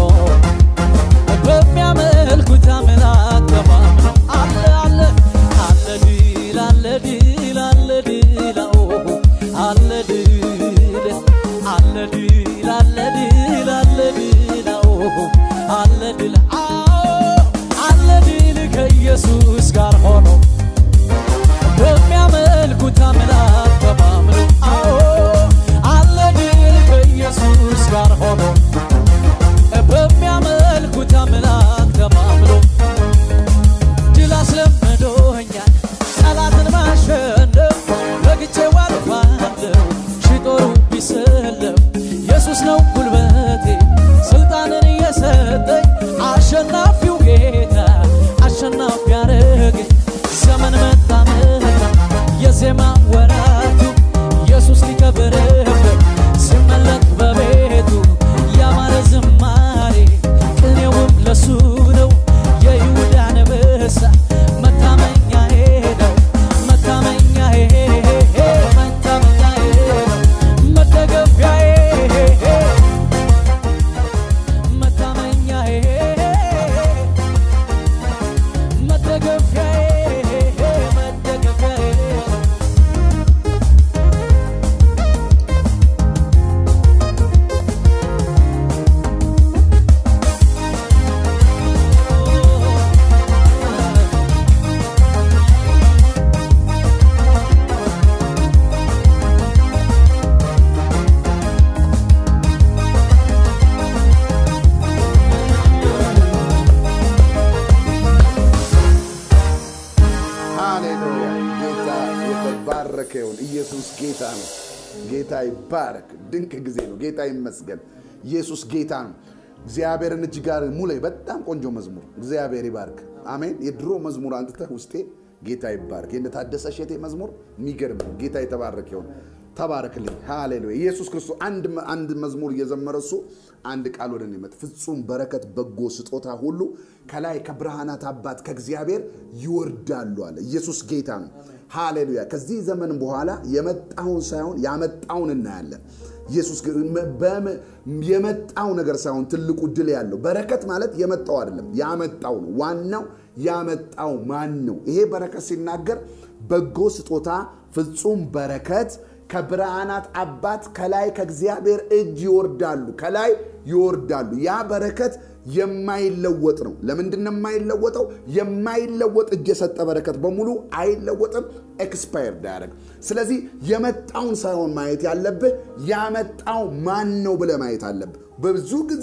በሚያመልኩት አምላክ ተማምኖ አለ አለ አለ ድል አለ ድል አለ ድል አዎ አለ ድል አለ ድል አለ ድል አለ ድል አዎ አለ ድል አዎ አለ ድል ከኢየሱስ ጋር ሆኖ በሚያመልኩት አምላክ ተማምኖ አዎ አለ ድል ከኢየሱስ ጋር ሆኖ በሚያመልኩት አምላክ ተማምኖ ድል አስለምዶኛል ጠላትን ማሸነፍ ረግጬው አልፋለሁ ሺህ ጦሩ ቢሰለፍ ኢየሱስ ነው ጉልበቴ ስልጣንን የሰጠኝ አሸናፊው ጌታ አሸናፊ ያረገኝ ዘመን መጣ መጣ የዜማ ወራቱ ኢየሱስ ሊከብርበት ሲመለክ በቤቱ ያማረ ዝማሬ ቅኔውም ለሱ ነው የይሁዳ አንበሳ መታመኛዬ ነው መታመኛዬ መታመኛዬ መደገፊያዬ መታመኛዬ መደገፊያዬ መደገፊያዬ ሃሌሉያ! ጌታ የተባረከ ይሁን። ኢየሱስ ጌታ ነው። ጌታ ይባረክ። ድንቅ ጊዜ ነው። ጌታ ይመስገን። ኢየሱስ ጌታ ነው። እግዚአብሔርን እጅ ጋር ሙላይ። በጣም ቆንጆ መዝሙር። እግዚአብሔር ይባርክ። አሜን። የድሮ መዝሙር አንጥተህ ውስጤ ጌታ ይባርክ። የእነ ታደሰ እሸቴ መዝሙር የሚገርም ነው። ጌታ የተባረከ ይሁን። ተባረክልኝ። ሃሌሉያ። ኢየሱስ ክርስቶስ አንድ አንድ መዝሙር እየዘመረ እሱ አንድ ቃል ወደ እኔ መጣ። ፍጹም በረከት፣ በጎ ስጦታ ሁሉ ከላይ ከብርሃናት አባት ከእግዚአብሔር ይወርዳሉ አለ። ኢየሱስ ጌታ ነው። ሃሌሉያ። ከዚህ ዘመን በኋላ የመጣውን ሳይሆን ያመጣውን እናያለን። ኢየሱስ በም- የመጣው ነገር ሳይሆን ትልቁ ድል ያለው በረከት ማለት የመጣው አይደለም፣ ያመጣው ነው። ዋናው ያመጣው ማን ነው? ይሄ በረከት ሲናገር በጎ ስጦታ ፍጹም በረከት ከብርሃናት አባት ከላይ ከእግዚአብሔር እጅ ይወርዳሉ፣ ከላይ ይወርዳሉ። ያ በረከት የማይለወጥ ነው። ለምንድን ነው የማይለወጠው? የማይለወጥ እጅ የሰጠ በረከት በሙሉ አይለወጥም፣ ኤክስፓየርድ አያደርግ። ስለዚህ የመጣውን ሳይሆን ማየት ያለብህ ያመጣው ማን ነው ብለህ ማየት አለብህ። በብዙ ጊዜ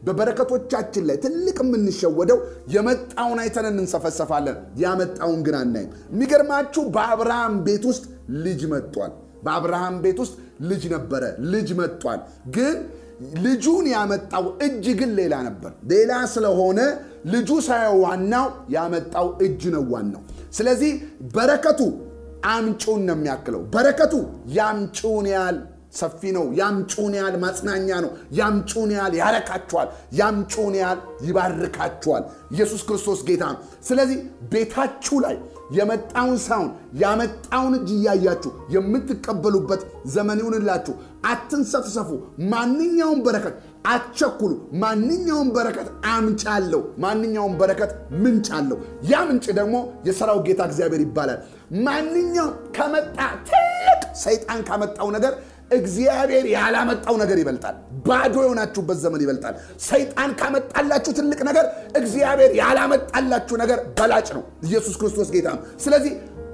በበረከቶቻችን ላይ ትልቅ የምንሸወደው የመጣውን አይተን እንሰፈሰፋለን፣ ያመጣውን ግን አናይም። የሚገርማችሁ በአብርሃም ቤት ውስጥ ልጅ መጥቷል። በአብርሃም ቤት ውስጥ ልጅ ነበረ፣ ልጅ መጥቷል። ግን ልጁን ያመጣው እጅ ግን ሌላ ነበር። ሌላ ስለሆነ ልጁ ሳይሆን ዋናው ያመጣው እጅ ነው ዋናው። ስለዚህ በረከቱ አምጪውን ነው የሚያክለው። በረከቱ ያምጪውን ያህል ሰፊ ነው። ያምጪውን ያህል ማጽናኛ ነው። ያምጪውን ያህል ያረካችኋል። ያምጪውን ያህል ይባርካችኋል። ኢየሱስ ክርስቶስ ጌታ ነው። ስለዚህ ቤታችሁ ላይ የመጣውን ሳይሆን ያመጣውን እጅ እያያችሁ የምትቀበሉበት ዘመን ይሁንላችሁ። አትንሰፍሰፉ። ማንኛውም በረከት አትቸኩሉ። ማንኛውም በረከት አምጭ አለው። ማንኛውም በረከት ምንጭ አለው። ያ ምንጭ ደግሞ የሰራው ጌታ እግዚአብሔር ይባላል። ማንኛውም ከመጣ ትልቅ ሰይጣን ካመጣው ነገር እግዚአብሔር ያላመጣው ነገር ይበልጣል። ባዶ የሆናችሁበት ዘመን ይበልጣል። ሰይጣን ካመጣላችሁ ትልቅ ነገር እግዚአብሔር ያላመጣላችሁ ነገር በላጭ ነው። ኢየሱስ ክርስቶስ ጌታ ነው። ስለዚህ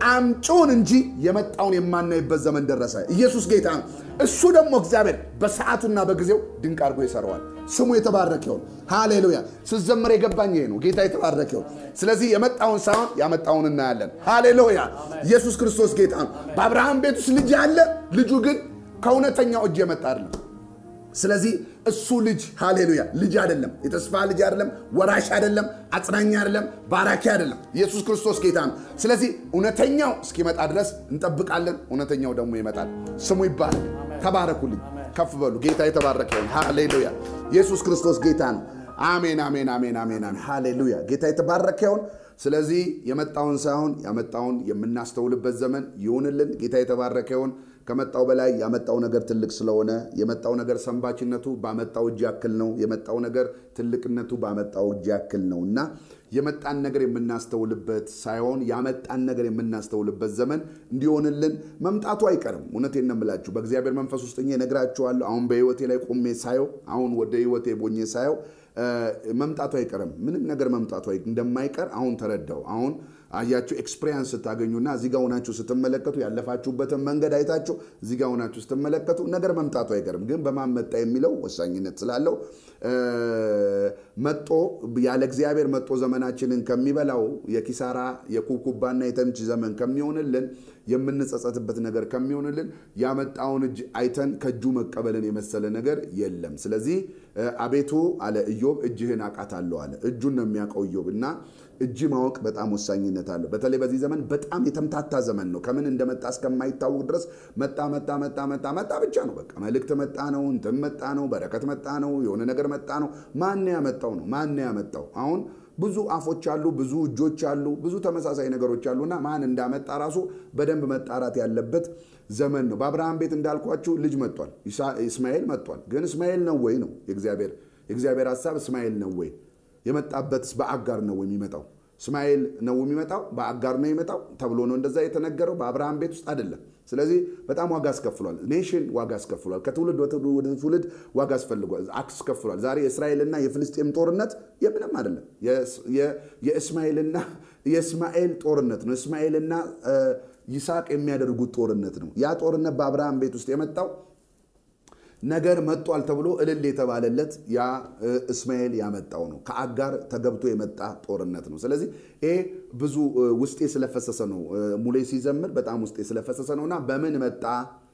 አምጪውን እንጂ የመጣውን የማናይበት ዘመን ደረሰ። ኢየሱስ ጌታ ነው። እሱ ደግሞ እግዚአብሔር በሰዓቱና በጊዜው ድንቅ አድርጎ ይሰራዋል። ስሙ የተባረከ ይሁን። ሃሌሉያ። ስዘምር የገባኝ ይሄ ነው። ጌታ የተባረከ ይሁን። ስለዚህ የመጣውን ሳይሆን ያመጣውን እናያለን። ሃሌሉያ። ኢየሱስ ክርስቶስ ጌታ ነው። በአብርሃም ቤት ውስጥ ልጅ አለ። ልጁ ግን ከእውነተኛው እጅ የመጣ አይደለም። ስለዚህ እሱ ልጅ ሃሌሉያ ልጅ አይደለም፣ የተስፋ ልጅ አይደለም፣ ወራሽ አይደለም፣ አጽናኝ አይደለም፣ ባራኪ አይደለም። ኢየሱስ ክርስቶስ ጌታ ነው። ስለዚህ እውነተኛው እስኪመጣ ድረስ እንጠብቃለን። እውነተኛው ደግሞ ይመጣል። ስሙ ይባላል። ተባረኩልኝ፣ ከፍ በሉ። ጌታ የተባረከ ይሁን። ሃሌሉያ። ኢየሱስ ክርስቶስ ጌታ ነው። አሜን፣ አሜን፣ አሜን፣ አሜን፣ አሜን። ሃሌሉያ። ጌታ የተባረከ ይሁን። ስለዚህ የመጣውን ሳይሆን ያመጣውን የምናስተውልበት ዘመን ይሁንልን። ጌታ የተባረከ ይሁን። ከመጣው በላይ ያመጣው ነገር ትልቅ ስለሆነ የመጣው ነገር ሰንባችነቱ ባመጣው እጅ ያክል ነው። የመጣው ነገር ትልቅነቱ ባመጣው እጅ ያክል ነው እና የመጣን ነገር የምናስተውልበት ሳይሆን ያመጣን ነገር የምናስተውልበት ዘመን እንዲሆንልን መምጣቱ አይቀርም። እውነቴን ነው የምላችሁ። በእግዚአብሔር መንፈስ ውስጥ እነግራችኋለሁ። አሁን በህይወቴ ላይ ቆሜ ሳየው፣ አሁን ወደ ህይወቴ ቦኜ ሳየው መምጣቱ አይቀርም። ምንም ነገር መምጣቱ እንደማይቀር አሁን ተረዳው። አሁን አያችሁ ኤክስፔሪንስ ስታገኙና እዚህ ጋር ሆናችሁ ስትመለከቱ ያለፋችሁበትን መንገድ አይታችሁ እዚህ ጋር ሆናችሁ ስትመለከቱ ነገር መምጣቱ አይቀርም። ግን በማን መጣ የሚለው ወሳኝነት ስላለው መጦ ያለ እግዚአብሔር መጦ ዘመናችንን ከሚበላው የኪሳራ የኩብኩባና የተምች ዘመን ከሚሆንልን የምንጸጸትበት ነገር ከሚሆንልን ያመጣውን እጅ አይተን ከእጁ መቀበልን የመሰለ ነገር የለም። ስለዚህ አቤቱ አለ ኢዮብ እጅህን አውቃታለሁ አለ። እጁን ነው የሚያውቀው ኢዮብ እና እጅ ማወቅ በጣም ወሳኝነት አለው። በተለይ በዚህ ዘመን በጣም የተምታታ ዘመን ነው። ከምን እንደመጣ እስከማይታወቅ ድረስ መጣ መጣ መጣ መጣ መጣ ብቻ ነው። በቃ መልእክት መጣ ነው፣ እንትን መጣ ነው፣ በረከት መጣ ነው፣ የሆነ ነገር መጣ ነው። ማን ያመጣው ነው? ማን ያመጣው? አሁን ብዙ አፎች አሉ፣ ብዙ እጆች አሉ፣ ብዙ ተመሳሳይ ነገሮች አሉና ማን እንዳመጣ ራሱ በደንብ መጣራት ያለበት ዘመን ነው። በአብርሃም ቤት እንዳልኳችሁ ልጅ መጥቷል፣ እስማኤል መጥቷል። ግን እስማኤል ነው ወይ ነው የእግዚአብሔር የእግዚአብሔር ሀሳብ እስማኤል ነው ወይ የመጣበት በአጋር ነው የሚመጣው? እስማኤል ነው የሚመጣው በአጋር ነው የሚመጣው ተብሎ ነው እንደዛ የተነገረው። በአብርሃም ቤት ውስጥ አይደለም። ስለዚህ በጣም ዋጋ አስከፍሏል። ኔሽን ዋጋ አስከፍሏል። ከትውልድ ወደ ትውልድ ዋጋ አስከፍሏል። ዛሬ የእስራኤልና የፍልስጤም ጦርነት የምንም አይደለም። የእስማኤልና የእስማኤል ጦርነት ነው። እስማኤልና ይስሐቅ የሚያደርጉት ጦርነት ነው። ያ ጦርነት በአብርሃም ቤት ውስጥ የመጣው ነገር መጧል ተብሎ እልል የተባለለት ያ እስማኤል ያመጣው ነው። ከአጋር ተገብቶ የመጣ ጦርነት ነው። ስለዚህ ይሄ ብዙ ውስጤ ስለፈሰሰ ነው። ሙሌ ሲዘምር በጣም ውስጤ ስለፈሰሰ ነው እና በምን መጣ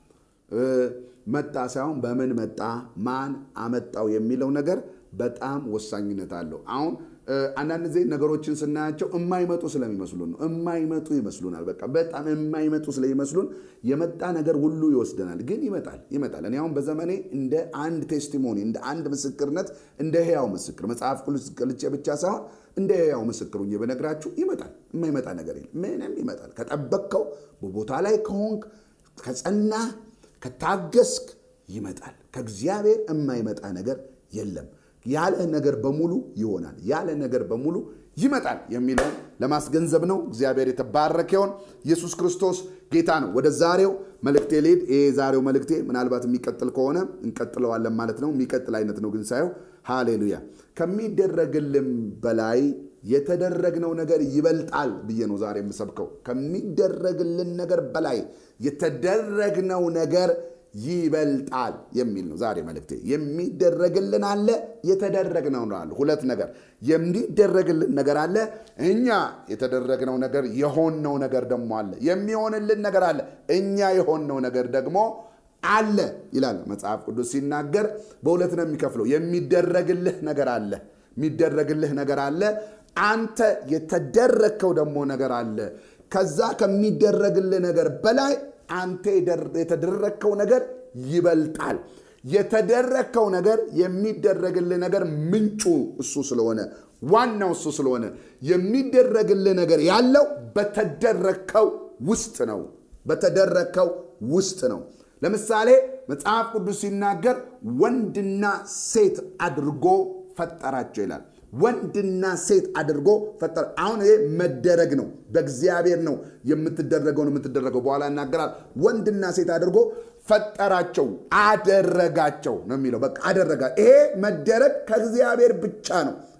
መጣ ሳይሆን በምን መጣ፣ ማን አመጣው የሚለው ነገር በጣም ወሳኝነት አለው። አሁን አንዳንድ ጊዜ ነገሮችን ስናያቸው የማይመጡ ስለሚመስሉን ነው። የማይመጡ ይመስሉናል። በቃ በጣም የማይመጡ ስለሚመስሉን የመጣ ነገር ሁሉ ይወስደናል። ግን ይመጣል ይመጣል። እኔ አሁን በዘመኔ እንደ አንድ ቴስቲሞኒ እንደ አንድ ምስክርነት እንደ ህያው ምስክር መጽሐፍ ቅዱስ ገልጬ ብቻ ሳይሆን እንደ ህያው ምስክር ሆኜ በነግራችሁ ይመጣል። የማይመጣ ነገር የለም። ምንም ይመጣል። ከጠበቅከው በቦታ ላይ ከሆንክ ከጸና ከታገስክ ይመጣል። ከእግዚአብሔር የማይመጣ ነገር የለም። ያለ ነገር በሙሉ ይሆናል። ያለ ነገር በሙሉ ይመጣል የሚለውን ለማስገንዘብ ነው። እግዚአብሔር የተባረከ ይሁን። ኢየሱስ ክርስቶስ ጌታ ነው። ወደ ዛሬው መልእክቴ ልሄድ። ይሄ የዛሬው መልእክቴ ምናልባት የሚቀጥል ከሆነ እንቀጥለዋለን ማለት ነው። የሚቀጥል አይነት ነው ግን ሳየው፣ ሃሌሉያ ከሚደረግልን በላይ የተደረግነው ነገር ይበልጣል ብዬ ነው ዛሬ የምሰብከው። ከሚደረግልን ነገር በላይ የተደረግነው ነገር ይበልጣል የሚል ነው ዛሬ መልእክቴ። የሚደረግልን አለ፣ የተደረግነው አለ። ሁለት ነገር የሚደረግልን ነገር አለ፣ እኛ የተደረግነው ነገር የሆንነው ነገር ደግሞ አለ። የሚሆንልን ነገር አለ፣ እኛ የሆንነው ነገር ደግሞ አለ ይላል መጽሐፍ ቅዱስ ሲናገር። በሁለት ነው የሚከፍለው። የሚደረግልህ ነገር አለ፣ የሚደረግልህ ነገር አለ። አንተ የተደረግከው ደግሞ ነገር አለ። ከዛ ከሚደረግልህ ነገር በላይ አንተ የተደረግከው ነገር ይበልጣል። የተደረግከው ነገር የሚደረግልህ ነገር ምንጩ እሱ ስለሆነ ዋናው እሱ ስለሆነ የሚደረግልህ ነገር ያለው በተደረግከው ውስጥ ነው። በተደረግከው ውስጥ ነው። ለምሳሌ መጽሐፍ ቅዱስ ሲናገር ወንድና ሴት አድርጎ ፈጠራቸው ይላል። ወንድና ሴት አድርጎ ፈጠረ። አሁን ይሄ መደረግ ነው። በእግዚአብሔር ነው የምትደረገው ነው የምትደረገው። በኋላ ይናገራል። ወንድና ሴት አድርጎ ፈጠራቸው፣ አደረጋቸው ነው የሚለው። በቃ አደረጋ። ይሄ መደረግ ከእግዚአብሔር ብቻ ነው።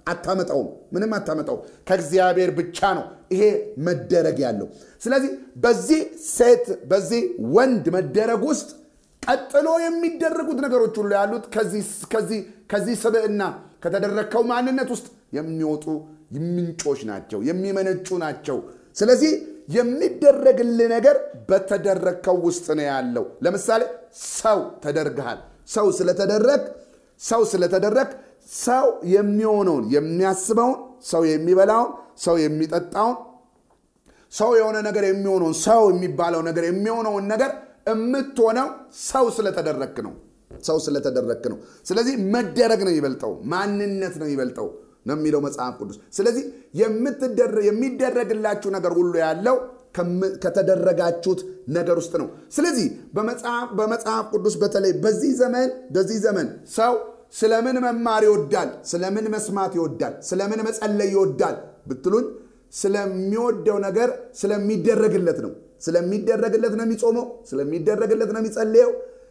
አታመጣውም። ምንም አታመጣውም። ከእግዚአብሔር ብቻ ነው ይሄ መደረግ ያለው። ስለዚህ በዚህ ሴት በዚህ ወንድ መደረግ ውስጥ ቀጥሎ የሚደረጉት ነገሮች ሁሉ ያሉት ከዚህ ስብዕና ከተደረግከው ማንነት ውስጥ የሚወጡ ምንጮች ናቸው፣ የሚመነጩ ናቸው። ስለዚህ የሚደረግልህ ነገር በተደረግከው ውስጥ ነው ያለው። ለምሳሌ ሰው ተደርግሃል። ሰው ስለተደረግ ሰው ስለተደረግ ሰው የሚሆነውን የሚያስበውን፣ ሰው የሚበላውን፣ ሰው የሚጠጣውን፣ ሰው የሆነ ነገር የሚሆነውን ሰው የሚባለው ነገር የሚሆነውን ነገር የምትሆነው ሰው ስለተደረግክ ነው። ሰው ስለተደረግክ ነው። ስለዚህ መደረግ ነው ይበልጠው፣ ማንነት ነው ይበልጠው ነው የሚለው መጽሐፍ ቅዱስ። ስለዚህ የሚደረግላችሁ ነገር ሁሉ ያለው ከተደረጋችሁት ነገር ውስጥ ነው። ስለዚህ በመጽሐፍ ቅዱስ በተለይ በዚህ ዘመን በዚህ ዘመን ሰው ስለምን መማር ይወዳል? ስለምን መስማት ይወዳል? ስለምን መጸለይ ይወዳል ብትሉኝ ስለሚወደው ነገር ስለሚደረግለት ነው። ስለሚደረግለት ነው የሚጾመው፣ ስለሚደረግለት ነው የሚጸልየው፣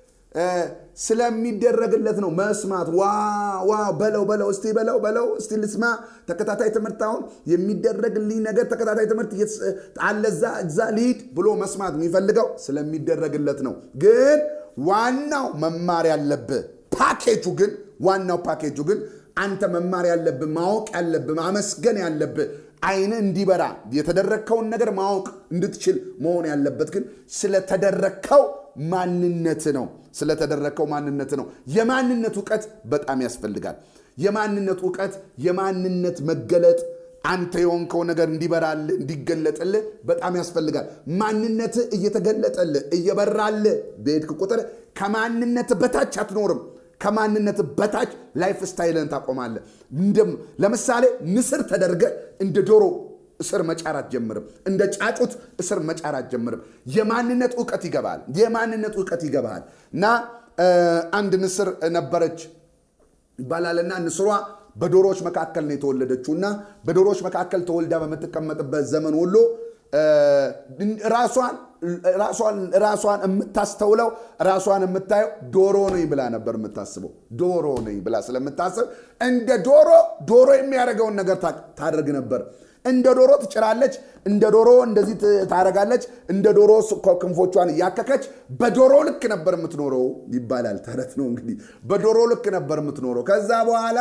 ስለሚደረግለት ነው መስማት። ዋ ዋ በለው በለው እስቲ በለው በለው እስቲ ልስማ። ተከታታይ ትምህርት አሁን የሚደረግልኝ ነገር ተከታታይ ትምህርት አለ እዛ እዛ ልሂድ ብሎ መስማት የሚፈልገው ስለሚደረግለት ነው። ግን ዋናው መማር ያለብህ ፓኬጁ ግን ዋናው ፓኬጁ ግን አንተ መማር ያለብህ ማወቅ ያለብህ ማመስገን ያለብህ አይን እንዲበራ የተደረግከውን ነገር ማወቅ እንድትችል መሆን ያለበት ግን ስለተደረግከው ማንነት ነው። ስለተደረግከው ማንነት ነው። የማንነት እውቀት በጣም ያስፈልጋል። የማንነት እውቀት፣ የማንነት መገለጥ አንተ የሆንከው ነገር እንዲበራልህ እንዲገለጥልህ በጣም ያስፈልጋል። ማንነት እየተገለጠልህ እየበራልህ በሄድክ ቁጥር ከማንነት በታች አትኖርም። ከማንነት በታች ላይፍ ስታይልን ታቆማለህ። ለምሳሌ ንስር ተደርገ እንደ ዶሮ እስር መጫር አትጀምርም። እንደ ጫጩት እስር መጫር አትጀምርም። የማንነት እውቀት ይገባል። የማንነት እውቀት ይገባል እና አንድ ንስር ነበረች ይባላልና ንስሯ በዶሮዎች መካከል ነው የተወለደችው እና በዶሮዎች መካከል ተወልዳ በምትቀመጥበት ዘመን ሁሉ ራሷን የምታስተውለው ራሷን የምታየው ዶሮ ነኝ ብላ ነበር የምታስበው። ዶሮ ነኝ ብላ ስለምታስብ እንደ ዶሮ ዶሮ የሚያደርገውን ነገር ታደርግ ነበር። እንደ ዶሮ ትጭራለች፣ እንደ ዶሮ እንደዚህ ታደርጋለች፣ እንደ ዶሮ ክንፎቿን እያከከች በዶሮ ልክ ነበር የምትኖረው ይባላል። ተረት ነው እንግዲህ። በዶሮ ልክ ነበር የምትኖረው። ከዛ በኋላ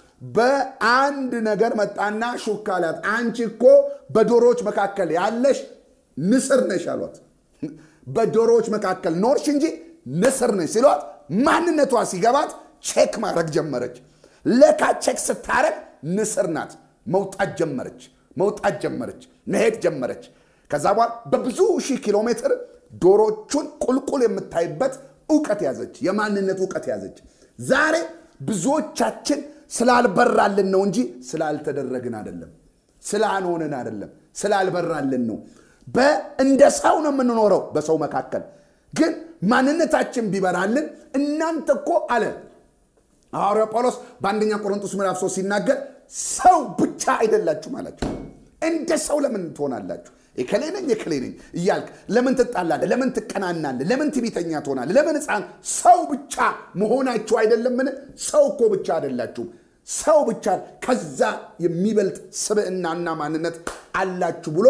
በአንድ ነገር መጣና ሹክ አላት። አንቺ እኮ በዶሮዎች መካከል ያለሽ ንስር ነሽ አሏት። በዶሮዎች መካከል ኖርሽ እንጂ ንስር ነሽ ሲሏት ማንነቷ ሲገባት ቼክ ማድረግ ጀመረች። ለካ ቼክ ስታረግ ንስር ናት። መውጣት ጀመረች መውጣት ጀመረች፣ መሄድ ጀመረች። ከዛ በኋላ በብዙ ሺህ ኪሎ ሜትር ዶሮቹን ቁልቁል የምታይበት እውቀት ያዘች፣ የማንነት እውቀት ያዘች። ዛሬ ብዙዎቻችን ስላልበራልን ነው እንጂ ስላልተደረግን አይደለም፣ ስላልሆንን አይደለም፣ ስላልበራልን ነው። እንደ ሰው ነው የምንኖረው በሰው መካከል። ግን ማንነታችን ቢበራልን እናንተ እኮ አለ ሐዋርያው ጳውሎስ በአንደኛ ቆሮንቶስ ምዕራፍ 3 ሲናገር ሰው ብቻ አይደላችሁም አላቸው። እንደ ሰው ለምን ትሆናላችሁ? የከሌ ነኝ የከሌ ነኝ እያልክ ለምን ትጣላለህ? ለምን ትቀናናለህ? ለምን ትዕቢተኛ ትሆናለህ? ለምን ሕፃን ሰው ብቻ መሆናችሁ አይደለምን? ሰው እኮ ብቻ አይደላችሁም። ሰው ብቻ ከዛ የሚበልጥ ስብዕናና ማንነት አላችሁ ብሎ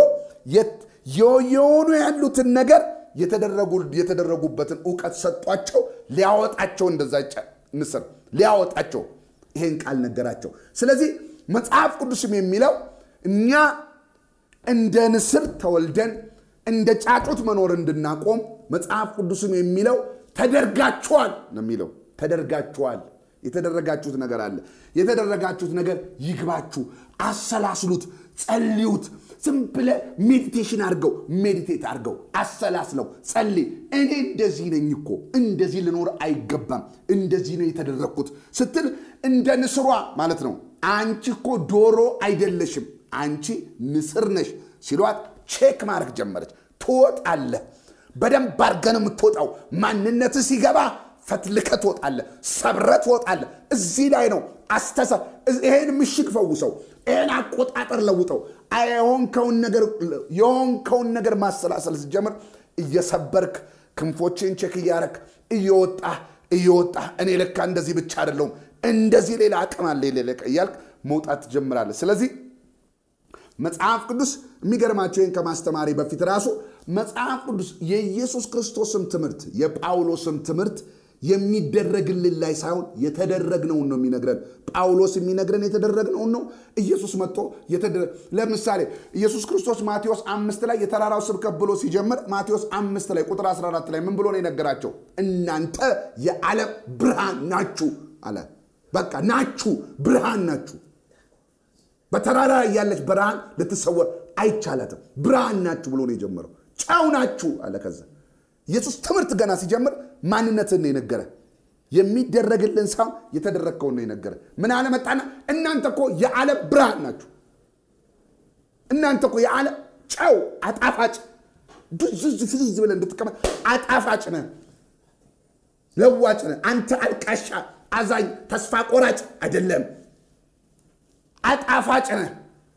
የሆኑ ያሉትን ነገር የተደረጉበትን እውቀት ሰጧቸው። ሊያወጣቸው እንደዛ ንስር ሊያወጣቸው ይሄን ቃል ነገራቸው። ስለዚህ መጽሐፍ ቅዱስም የሚለው እኛ እንደ ንስር ተወልደን እንደ ጫጩት መኖር እንድናቆም መጽሐፍ ቅዱስም የሚለው ተደርጋችኋል ነው የሚለው። ተደርጋችኋል። የተደረጋችሁት ነገር አለ። የተደረጋችሁት ነገር ይግባችሁ፣ አሰላስሉት፣ ጸልዩት። ዝም ብለ ሜዲቴሽን አድርገው ሜዲቴት አድርገው አሰላስለው ጸልይ። እኔ እንደዚህ ነኝ እኮ እንደዚህ ልኖር አይገባም፣ እንደዚህ ነው የተደረግኩት ስትል እንደ ንስሯ ማለት ነው። አንቺ እኮ ዶሮ አይደለሽም፣ አንቺ ንስር ነሽ ሲሏት ቼክ ማድረግ ጀመረች። ትወጣለህ። በደንብ አድርገህ ነው የምትወጣው። ማንነት ሲገባ ፈትልከ ትወጣለህ፣ ሰብረ ትወጣለህ። እዚህ ላይ ነው አስተሳ ይሄን ምሽግ ፈውሰው፣ ይሄን አቆጣጠር ለውጠው፣ የሆንከውን ነገር የሆንከውን ነገር ማሰላሰል ስትጀምር እየሰበርክ ክንፎችን ቼክ እያረክ እየወጣ እየወጣ እኔ ለካ እንደዚህ ብቻ አይደለሁም እንደዚህ ሌላ አቅም አለ ሌለቀ እያልክ መውጣት ትጀምራለህ። ስለዚህ መጽሐፍ ቅዱስ የሚገርማቸው ይህን ከማስተማሪ በፊት ራሱ መጽሐፍ ቅዱስ የኢየሱስ ክርስቶስም ትምህርት የጳውሎስም ትምህርት የሚደረግልን ላይ ሳይሆን የተደረግነውን ነው የሚነግረን። ጳውሎስ የሚነግረን የተደረግነውን ነው። ኢየሱስ መጥቶ ለምሳሌ ኢየሱስ ክርስቶስ ማቴዎስ አምስት ላይ የተራራው ስብከት ብሎ ሲጀምር ማቴዎስ አምስት ላይ ቁጥር 14 ላይ ምን ብሎ ነው የነገራቸው? እናንተ የዓለም ብርሃን ናችሁ አለ። በቃ ናችሁ፣ ብርሃን ናችሁ። በተራራ ላይ ያለች ብርሃን ልትሰወር አይቻላትም። ብርሃን ናችሁ ብሎ ነው የጀመረው። ጨው ናችሁ አለ። ከዛ ኢየሱስ ትምህርት ገና ሲጀምር ማንነትን ነው የነገረ። የሚደረግልን ሳይሆን የተደረግከውን ነው የነገረ። ምን አለ መጣና እናንተ እኮ የዓለም ብርሃን ናችሁ። እናንተ እኮ የዓለም ጨው አጣፋጭ ዱዝዝ ፍዝዝ ብለህ እንድትቀመጥ አጣፋጭ ነህ፣ ለዋጭ ነህ። አንተ አልቃሻ፣ አዛኝ፣ ተስፋ ቆራጭ አይደለም። አጣፋጭ ነህ።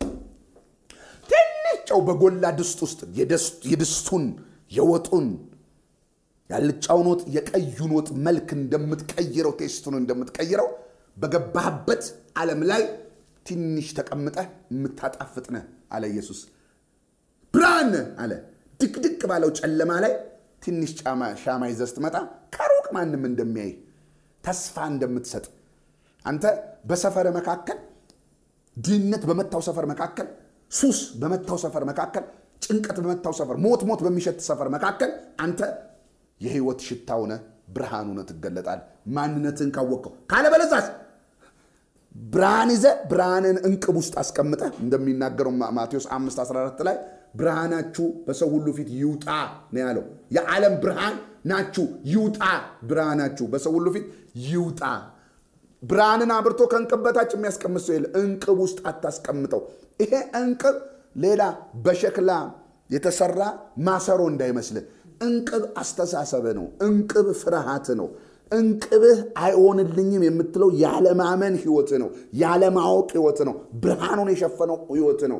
ትንሽ ጨው በጎላ ድስት ውስጥ የድስቱን የወጡን ያልጫውን ወጥ የቀዩን ወጥ መልክ እንደምትቀይረው ቴስቱን እንደምትቀይረው በገባህበት ዓለም ላይ ትንሽ ተቀምጠህ የምታጣፍጥ ነህ አለ ኢየሱስ። ብርሃን ነህ አለ። ድቅድቅ ባለው ጨለማ ላይ ትንሽ ሻማ ይዘህ ስትመጣ ከሩቅ ማንም እንደሚያይ ተስፋ እንደምትሰጥ አንተ በሰፈር መካከል ድህነት በመታው ሰፈር መካከል ሱስ በመታው ሰፈር መካከል ጭንቀት በመታው ሰፈር ሞት ሞት በሚሸት ሰፈር መካከል አንተ የህይወት ሽታ ሆነ ብርሃን ሆነ ትገለጣል። ማንነትን ካወቅከው ካለበለዛስ ብርሃን ይዘ ብርሃንን እንቅብ ውስጥ አስቀምጠ እንደሚናገረው ማቴዎስ 5 14 ላይ ብርሃናችሁ በሰው ሁሉ ፊት ይውጣ ነው ያለው። የዓለም ብርሃን ናችሁ፣ ይውጣ ብርሃናችሁ በሰው ሁሉ ፊት ይውጣ። ብርሃንን አብርቶ ከእንቅብ በታች የሚያስቀምጥ ሰው የለ። እንቅብ ውስጥ አታስቀምጠው። ይሄ እንቅብ ሌላ በሸክላ የተሰራ ማሰሮ እንዳይመስል። እንቅብ አስተሳሰብ ነው። እንቅብ ፍርሃት ነው። እንቅብህ አይሆንልኝም የምትለው ያለማመን ህይወት ነው። ያለማወቅ ህይወት ነው። ብርሃኑን የሸፈነው ህይወት ነው።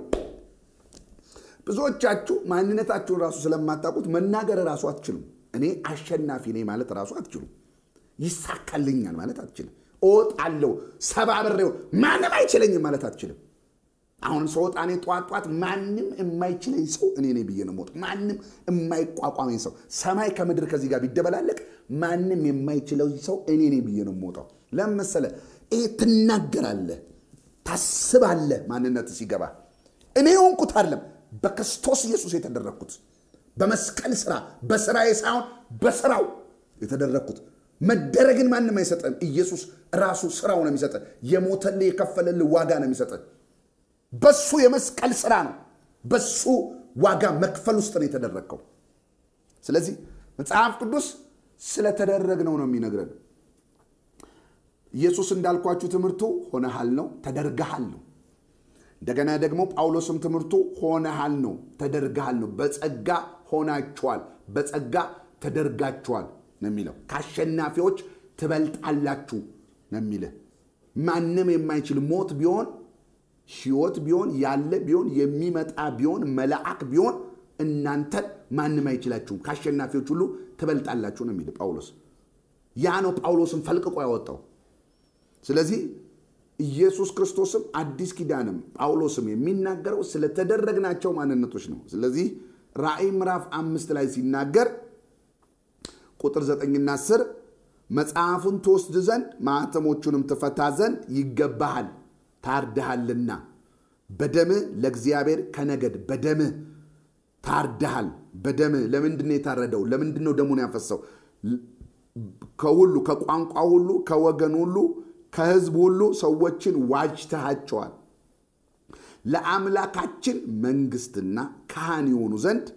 ብዙዎቻችሁ ማንነታችሁን ራሱ ስለማታውቁት መናገር ራሱ አትችሉም። እኔ አሸናፊ ነኝ ማለት ራሱ አትችሉም። ይሳካልኛል ማለት አትችልም። እወጣለሁ ሰባብሬው ማንም አይችለኝም ማለት አትችልም። አሁን ስወጣ እኔ ጠዋት ጠዋት ማንም የማይችለኝ ሰው እኔ ነኝ ብዬ ነው የምወጣው። ማንም የማይቋቋመኝ ሰው ሰማይ ከምድር ከዚህ ጋር ቢደበላለቅ ማንም የማይችለው ሰው እኔ ነኝ ብዬ ነው የምወጣው። ለምን መሰለህ? ይሄ ትናገራለህ፣ ታስባለህ። ማንነት ሲገባ እኔ የሆንኩት አይደለም በክርስቶስ ኢየሱስ የተደረግኩት በመስቀል ስራ በስራዬ ሳይሆን በስራው የተደረግኩት መደረግን ማንም አይሰጠን። ኢየሱስ ራሱ ስራው ነው የሚሰጠን። የሞተልህ የከፈለልህ ዋጋ ነው የሚሰጠን። በሱ የመስቀል ስራ ነው። በሱ ዋጋ መክፈል ውስጥ ነው የተደረግከው። ስለዚህ መጽሐፍ ቅዱስ ስለተደረግነው ነው የሚነግረን። ኢየሱስ እንዳልኳችሁ ትምህርቱ ሆነሃል ነው፣ ተደርገሃል ነው። እንደገና ደግሞ ጳውሎስም ትምህርቱ ሆነሃል ነው፣ ተደርገሃል ነው። በጸጋ ሆናችኋል፣ በጸጋ ተደርጋችኋል ነው የሚለው። ከአሸናፊዎች ትበልጣላችሁ ነው የሚልህ። ማንም የማይችል ሞት ቢሆን ህይወት ቢሆን ያለ ቢሆን የሚመጣ ቢሆን መልአክ ቢሆን እናንተን ማንም አይችላችሁም፣ ከአሸናፊዎች ሁሉ ትበልጣላችሁ ነው የሚል ጳውሎስ። ያ ነው ጳውሎስን ፈልቅቆ ያወጣው። ስለዚህ ኢየሱስ ክርስቶስም አዲስ ኪዳንም ጳውሎስም የሚናገረው ስለተደረግናቸው ማንነቶች ነው። ስለዚህ ራእይ ምዕራፍ አምስት ላይ ሲናገር ቁጥር ዘጠኝና አስር መጽሐፉን ትወስድ ዘንድ ማኅተሞቹንም ትፈታ ዘንድ ይገባሃል ታርደሃልና በደምህ ለእግዚአብሔር ከነገድ በደምህ ታርደሃል። በደምህ ለምንድን ነው የታረደው? ለምንድን ነው ደሙን ያፈሰው? ከሁሉ ከቋንቋ ሁሉ ከወገን ሁሉ ከህዝብ ሁሉ ሰዎችን ዋጅተሃቸዋል። ለአምላካችን መንግስትና ካህን የሆኑ ዘንድ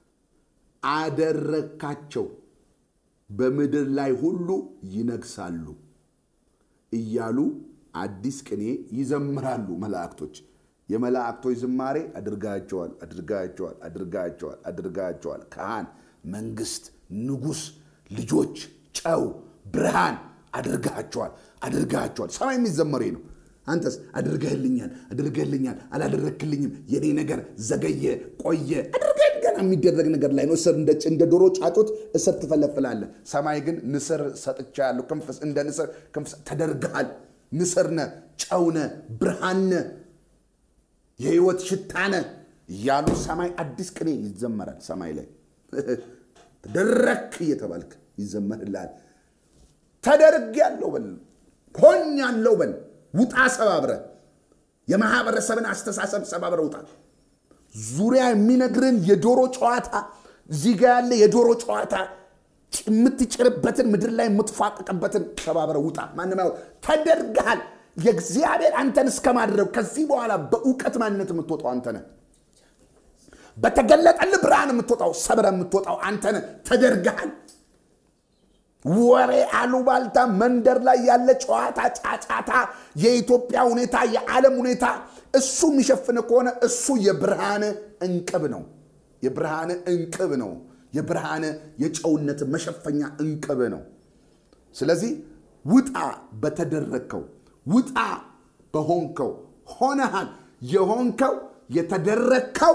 አደረግካቸው። በምድር ላይ ሁሉ ይነግሳሉ እያሉ አዲስ ቅኔ ይዘምራሉ መላእክቶች። የመላእክቶች ዝማሬ አድርጋቸዋል፣ አድርጋቸዋል፣ አድርጋቸዋል፣ አድርጋቸዋል። ካህን፣ መንግስት፣ ንጉሥ፣ ልጆች፣ ጨው፣ ብርሃን አድርጋቸዋል፣ አድርጋቸዋል። ሰማይ የሚዘመሬ ነው። አንተስ አድርገህልኛል፣ አድርገህልኛል፣ አላደረግክልኝም፣ የኔ ነገር ዘገየ፣ ቆየ፣ አድርገህ ገና የሚደረግ ነገር ላይ ነው። እስር እንደ ዶሮ ጫጩት እስር ትፈለፍላለህ። ሰማይ ግን ንስር ሰጥቻለሁ፣ ክንፍ እንደ ንስር ክንፍ ተደርገሃል። ንስርነ፣ ጨውነ፣ ብርሃነ፣ የህይወት ሽታነ እያሉ ሰማይ አዲስ ቅኔ ይዘመራል። ሰማይ ላይ ተደረክ እየተባልክ ይዘመርልሃል። ተደርግ ያለው በል ሆኝ ያለው በል ውጣ ሰባብረ የማህበረሰብን አስተሳሰብ ሰባብረ ውጣ። ዙሪያ የሚነግርን የዶሮ ጨዋታ እዚህ ጋ ያለ የዶሮ ጨዋታ የምትጭርበትን ምድር ላይ የምትፏቅቅበትን ሰባብረ ውጣ። ማንም ያው ተደርግሃል። የእግዚአብሔር አንተን እስከማድረግ ከዚህ በኋላ በእውቀት ማንነት የምትወጣው አንተ ነህ። በተገለጠልህ ብርሃን የምትወጣው ሰብረ የምትወጣው አንተ ነህ። ተደርግሃል። ወሬ፣ አሉባልታ፣ መንደር ላይ ያለ ጨዋታ፣ ጫጫታ፣ የኢትዮጵያ ሁኔታ፣ የዓለም ሁኔታ እሱ የሚሸፍን ከሆነ እሱ የብርሃን እንቅብ ነው። የብርሃን እንቅብ ነው። የብርሃን የጨውነት መሸፈኛ እንቅብ ነው። ስለዚህ ውጣ በተደረግከው፣ ውጣ በሆንከው። ሆነሃል። የሆንከው የተደረግከው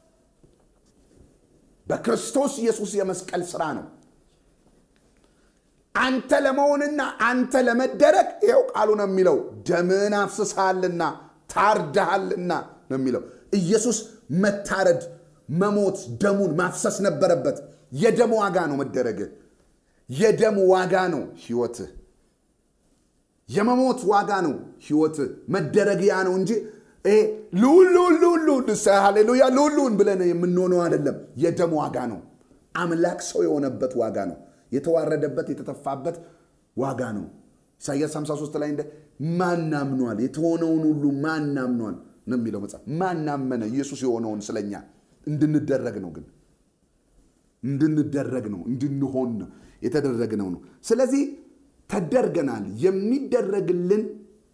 በክርስቶስ ኢየሱስ የመስቀል ሥራ ነው። አንተ ለመሆንና አንተ ለመደረግ ይኸው ቃሉ ነው የሚለው ደምህን አፍስሰሃልና ታርደሃልና ነው የሚለው። ኢየሱስ መታረድ፣ መሞት፣ ደሙን ማፍሰስ ነበረበት። የደም ዋጋ ነው መደረግህ። የደም ዋጋ ነው ህይወትህ። የመሞት ዋጋ ነው ህይወትህ። መደረግ ያ ነው እንጂ ይሄ ልዑል ልዑል ልዑል ልዑል ሃሌሉያ ልዑል ልዑል ብለን የምንሆነው አይደለም። የደም ዋጋ ነው። አምላክ ሰው የሆነበት ዋጋ ነው። የተዋረደበት የተተፋበት ዋጋ ነው። ኢሳያስ 53 ላይ እንደ ማናምኗል የተሆነውን ሁሉ ማናምኗል ነው የሚለው መጽሐፍ። ማናመነ ኢየሱስ የሆነውን ስለኛ እንድንደረግ ነው ግን እንድንደረግ ነው እንድንሆን ነው የተደረግነው ነው። ስለዚህ ተደርገናል። የሚደረግልን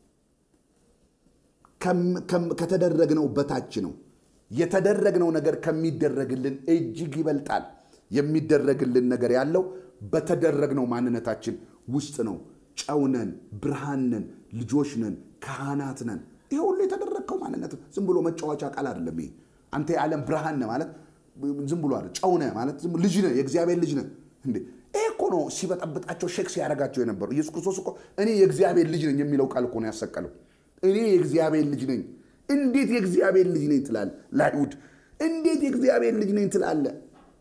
ከተደረግነው በታች ነው። የተደረግነው ነገር ከሚደረግልን እጅግ ይበልጣል። የሚደረግልን ነገር ያለው በተደረግነው ማንነታችን ውስጥ ነው። ጨው ነን፣ ብርሃን ነን፣ ልጆች ነን፣ ካህናት ነን። ይሄ ሁሉ የተደረግከው ማንነት ዝም ብሎ መጫወቻ ቃል አይደለም። ይሄ አንተ የዓለም ብርሃን ነህ ማለት ዝም ብሎ አይደል። ጨው ነህ ማለት ዝም ልጅ ነህ፣ የእግዚአብሔር ልጅ ነህ። እንዴ ይሄ እኮ ነው ሲበጠብጣቸው ሼክ ሲያደርጋቸው የነበሩ። ኢየሱስ ክርስቶስ እኮ እኔ የእግዚአብሔር ልጅ ነኝ የሚለው ቃል እኮ ነው ያሰቀለው። እኔ የእግዚአብሔር ልጅ ነኝ። እንዴት የእግዚአብሔር ልጅ ነኝ ትላለህ? ለአይሁድ እንዴት የእግዚአብሔር ልጅ ነኝ ትላለህ?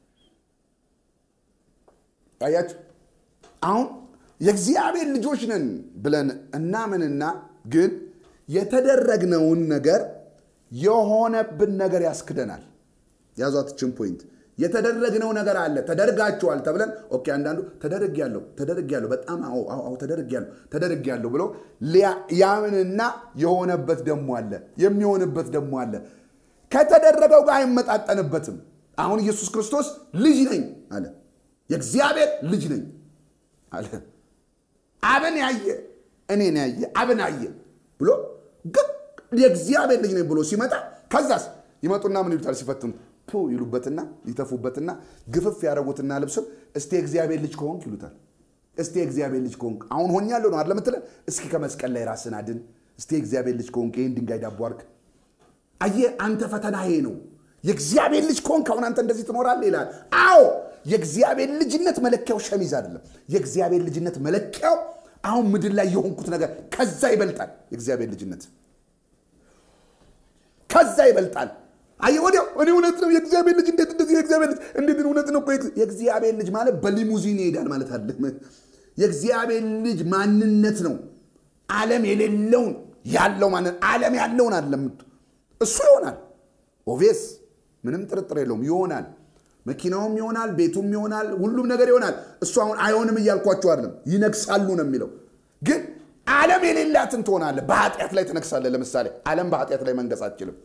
አያችሁ አሁን የእግዚአብሔር ልጆች ነን ብለን እናምንና ግን የተደረግነውን ነገር የሆነብን ነገር ያስክደናል። ያዟትችን ፖይንት የተደረግነው ነገር አለ። ተደርጋችኋል ተብለን ኦኬ፣ አንዳንዱ ተደርጌያለሁ ተደርጌያለሁ በጣም አዎ አዎ ተደርጌያለሁ ተደርጌያለሁ ብሎ ያምንና የሆነበት ደሞ አለ፣ የሚሆንበት ደሞ አለ። ከተደረገው ጋር አይመጣጠንበትም። አሁን ኢየሱስ ክርስቶስ ልጅ ነኝ አለ። የእግዚአብሔር ልጅ ነኝ አለ። አብን ያየ እኔን ያየ አብን አየ ብሎ ግን የእግዚአብሔር ልጅ ነኝ ብሎ ሲመጣ ከዛስ ይመጡና ምን ይሉታል ሲፈትኑት ፑ ይሉበትና ይተፉበትና ግፍፍ ያደረጉትና ልብስም እስቲ የእግዚአብሔር ልጅ ከሆንክ ይሉታል። እስቲ የእግዚአብሔር ልጅ ከሆንክ አሁን ሆኛለሁ ነው አይደል የምትለን? እስኪ ከመስቀል ላይ ራስን አድን። እስቲ የእግዚአብሔር ልጅ ከሆንክ ይህን ድንጋይ ዳቦ አድርግ። አየህ አንተ ፈተና ይሄ ነው። የእግዚአብሔር ልጅ ከሆንክ አሁን አንተ እንደዚህ ትኖራለህ ይላል። አዎ የእግዚአብሔር ልጅነት መለኪያው ሸሚዝ አይደለም። የእግዚአብሔር ልጅነት መለኪያው አሁን ምድር ላይ የሆንኩት ነገር ከዛ ይበልጣል። የእግዚአብሔር ልጅነት ከዛ ይበልጣል። አየህ ወዲያው እኔ እውነት ነው የእግዚአብሔር ልጅ እንዴት እንደዚህ የእግዚአብሔር ልጅ እንዴት እውነት ነው እኮ የእግዚአብሔር ልጅ ማለት በሊሙዚን ይሄዳል ማለት አይደለም። የእግዚአብሔር ልጅ ማንነት ነው። ዓለም የሌለውን ያለው ማንነት ዓለም ያለውን አይደለም። እሱ ይሆናል። ኦቬስ ምንም ጥርጥር የለውም ይሆናል። መኪናውም ይሆናል፣ ቤቱም ይሆናል፣ ሁሉም ነገር ይሆናል። እሱ አሁን አይሆንም እያልኳቸው አይደለም። ይነግሳሉ ነው የሚለው። ግን ዓለም የሌላትን ትሆናለህ። በኃጢአት ላይ ትነግሳለህ። ለምሳሌ ዓለም በኃጢአት ላይ መንገስ አትችልም።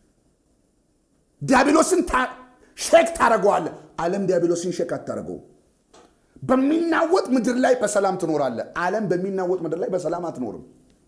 ዲያብሎስን ሼክ ታደረገዋለህ። ዓለም ዲያብሎስን ሼክ አታደረገውም። በሚናወጥ ምድር ላይ በሰላም ትኖራለህ። ዓለም በሚናወጥ ምድር ላይ በሰላም አትኖርም።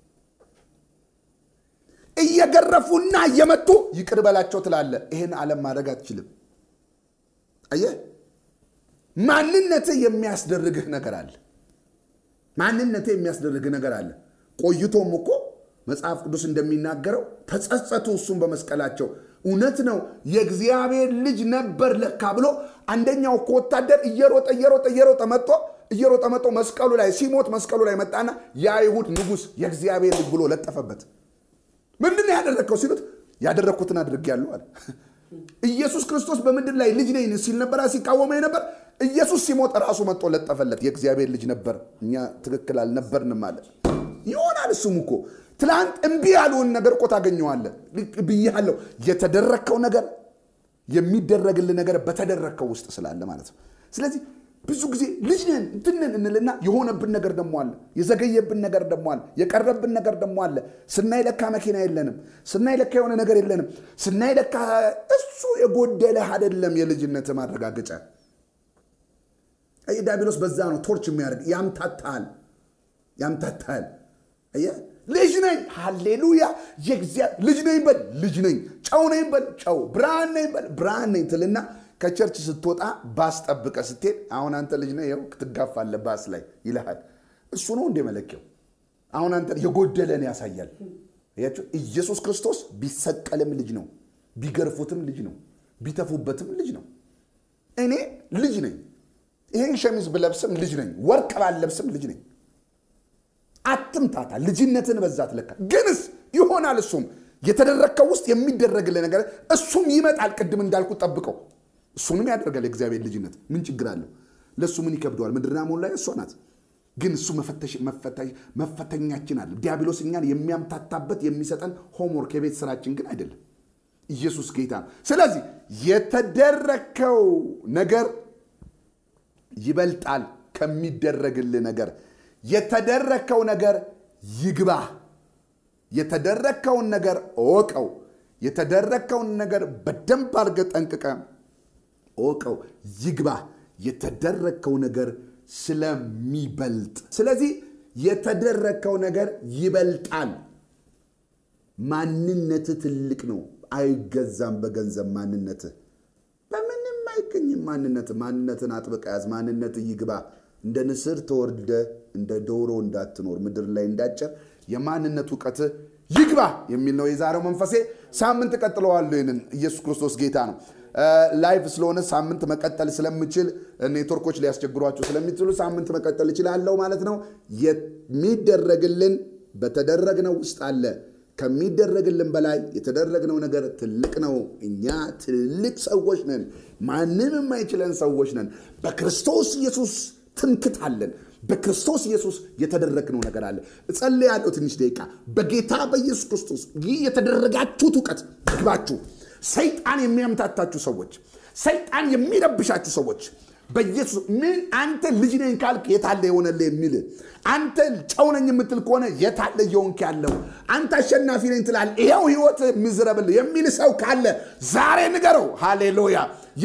እየገረፉና እየመቱ ይቅር በላቸው ትላለህ። ይህን ዓለም ማድረግ አትችልም። አየህ፣ ማንነትህ የሚያስደርግህ ነገር አለ። ማንነትህ የሚያስደርግህ ነገር አለ። ቆይቶም እኮ መጽሐፍ ቅዱስ እንደሚናገረው ተጸጸቱ፣ እሱም በመስቀላቸው እውነት ነው የእግዚአብሔር ልጅ ነበር ለካ ብሎ አንደኛው እኮ ወታደር እየሮጠ እየሮጠ እየሮጠ መጥቶ እየሮጠ መጥቶ መስቀሉ ላይ ሲሞት መስቀሉ ላይ መጣና የአይሁድ ንጉሥ የእግዚአብሔር ልጅ ብሎ ለጠፈበት። ምንድን ነው ያደረግከው ሲሉት ያደረግኩትን አድርጌያለሁ አለ። ኢየሱስ ክርስቶስ በምድር ላይ ልጅ ነኝ ሲል ነበር፣ ሲቃወመኝ ነበር። ኢየሱስ ሲሞት ራሱ መጥቶ ለጠፈለት። የእግዚአብሔር ልጅ ነበር፣ እኛ ትክክል አልነበርንም አለ። ይሆናል። እሱም እኮ ትላንት እምቢ ያሉን ነገር እኮ ታገኘዋለህ ብያለሁ። የተደረግከው ነገር የሚደረግልህ ነገር በተደረግከው ውስጥ ስላለ ማለት ነው። ስለዚህ ብዙ ጊዜ ልጅ ነን እንትን ነን እንልና የሆነብን ነገር ደሞ አለ፣ የዘገየብን ነገር ደሞ አለ፣ የቀረብን ነገር ደሞ አለ። ስናይ ለካ መኪና የለንም፣ ስናይ ለካ የሆነ ነገር የለንም፣ ስናይ ለካ እሱ የጎደለህ አይደለም የልጅነት ማረጋገጫ። አየህ ዲያብሎስ በዛ ነው ቶርች የሚያደርግ ያምታታል፣ ያምታታል። አየህ ልጅ ነኝ፣ ሃሌሉያ ልጅ ነኝ በል ልጅ ነኝ፣ ጨው ነኝ በል ጨው፣ ብርሃን ነኝ በል ብርሃን ነኝ ትልና ከቸርች ስትወጣ ባስ ጠብቀ ስትሄድ አሁን አንተ ልጅ ነህ፣ ይኸው ትጋፋለህ ባስ ላይ ይልሃል። እሱ ነው እንደ መለኪያው። አሁን አንተ የጎደለን ያሳያል። ያቸው ኢየሱስ ክርስቶስ ቢሰቀልም ልጅ ነው፣ ቢገርፉትም ልጅ ነው፣ ቢተፉበትም ልጅ ነው። እኔ ልጅ ነኝ። ይሄን ሸሚዝ ብለብስም ልጅ ነኝ፣ ወርቅ ባለብስም ልጅ ነኝ። አትምታታ፣ ልጅነትን በዛት ለካ። ግንስ ይሆናል። እሱም የተደረግከው ውስጥ የሚደረግልህ ነገር እሱም ይመጣል። ቅድም እንዳልኩት ጠብቀው እሱንም ያደርጋል። የእግዚአብሔር ልጅነት ምን ችግር አለው? ለእሱ ምን ይከብደዋል? ምድርና ሞላ ላይ እሷ ናት። ግን እሱ መፈተኛችን አለ። ዲያብሎስ እኛን የሚያምታታበት የሚሰጠን ሆምወርክ የቤት ስራችን ግን አይደለም። ኢየሱስ ጌታ ነው። ስለዚህ የተደረግከው ነገር ይበልጣል ከሚደረግልህ ነገር። የተደረግከው ነገር ይግባህ። የተደረግከውን ነገር እወቀው። የተደረግከውን ነገር በደንብ አድርገህ ጠንቅቀህ እወቀው ይግባህ። የተደረግከው ነገር ስለሚበልጥ፣ ስለዚህ የተደረግከው ነገር ይበልጣል። ማንነትህ ትልቅ ነው፣ አይገዛም በገንዘብ ማንነትህ በምንም አይገኝም። ማንነትህ ማንነትን አጥብቀህ ያዝ። ማንነትህ ይግባ። እንደ ንስር ተወርደ እንደ ዶሮ እንዳትኖር ምድር ላይ እንዳጨር የማንነት እውቀትህ ይግባ የሚል ነው የዛሬው መንፈሴ። ሳምንት እቀጥለዋለሁ። ይህንን ኢየሱስ ክርስቶስ ጌታ ነው። ላይቭ ስለሆነ ሳምንት መቀጠል ስለምችል ኔትወርኮች ሊያስቸግሯቸው ስለሚችሉ ሳምንት መቀጠል እችላለሁ ማለት ነው። የሚደረግልን በተደረግነው ውስጥ አለ። ከሚደረግልን በላይ የተደረግነው ነገር ትልቅ ነው። እኛ ትልቅ ሰዎች ነን። ማንም የማይችለን ሰዎች ነን። በክርስቶስ ኢየሱስ ትምክት አለን። በክርስቶስ ኢየሱስ የተደረግነው ነገር አለ። እጸልያለሁ ትንሽ ደቂቃ። በጌታ በኢየሱስ ክርስቶስ ይህ የተደረጋችሁት እውቀት ይግባችሁ። ሰይጣን የሚያምታታችሁ ሰዎች፣ ሰይጣን የሚረብሻችሁ ሰዎች በኢየሱስ ምን አንተ ልጅ ነኝ ካልክ የታለ የሆነልህ የሚል አንተ ጨው ነኝ የምትል ከሆነ የታለ እየሆንክ ያለው አንተ አሸናፊ ነኝ ትላል ይኸው ህይወት ምዝረብል የሚል ሰው ካለ ዛሬ ንገረው። ሃሌሉያ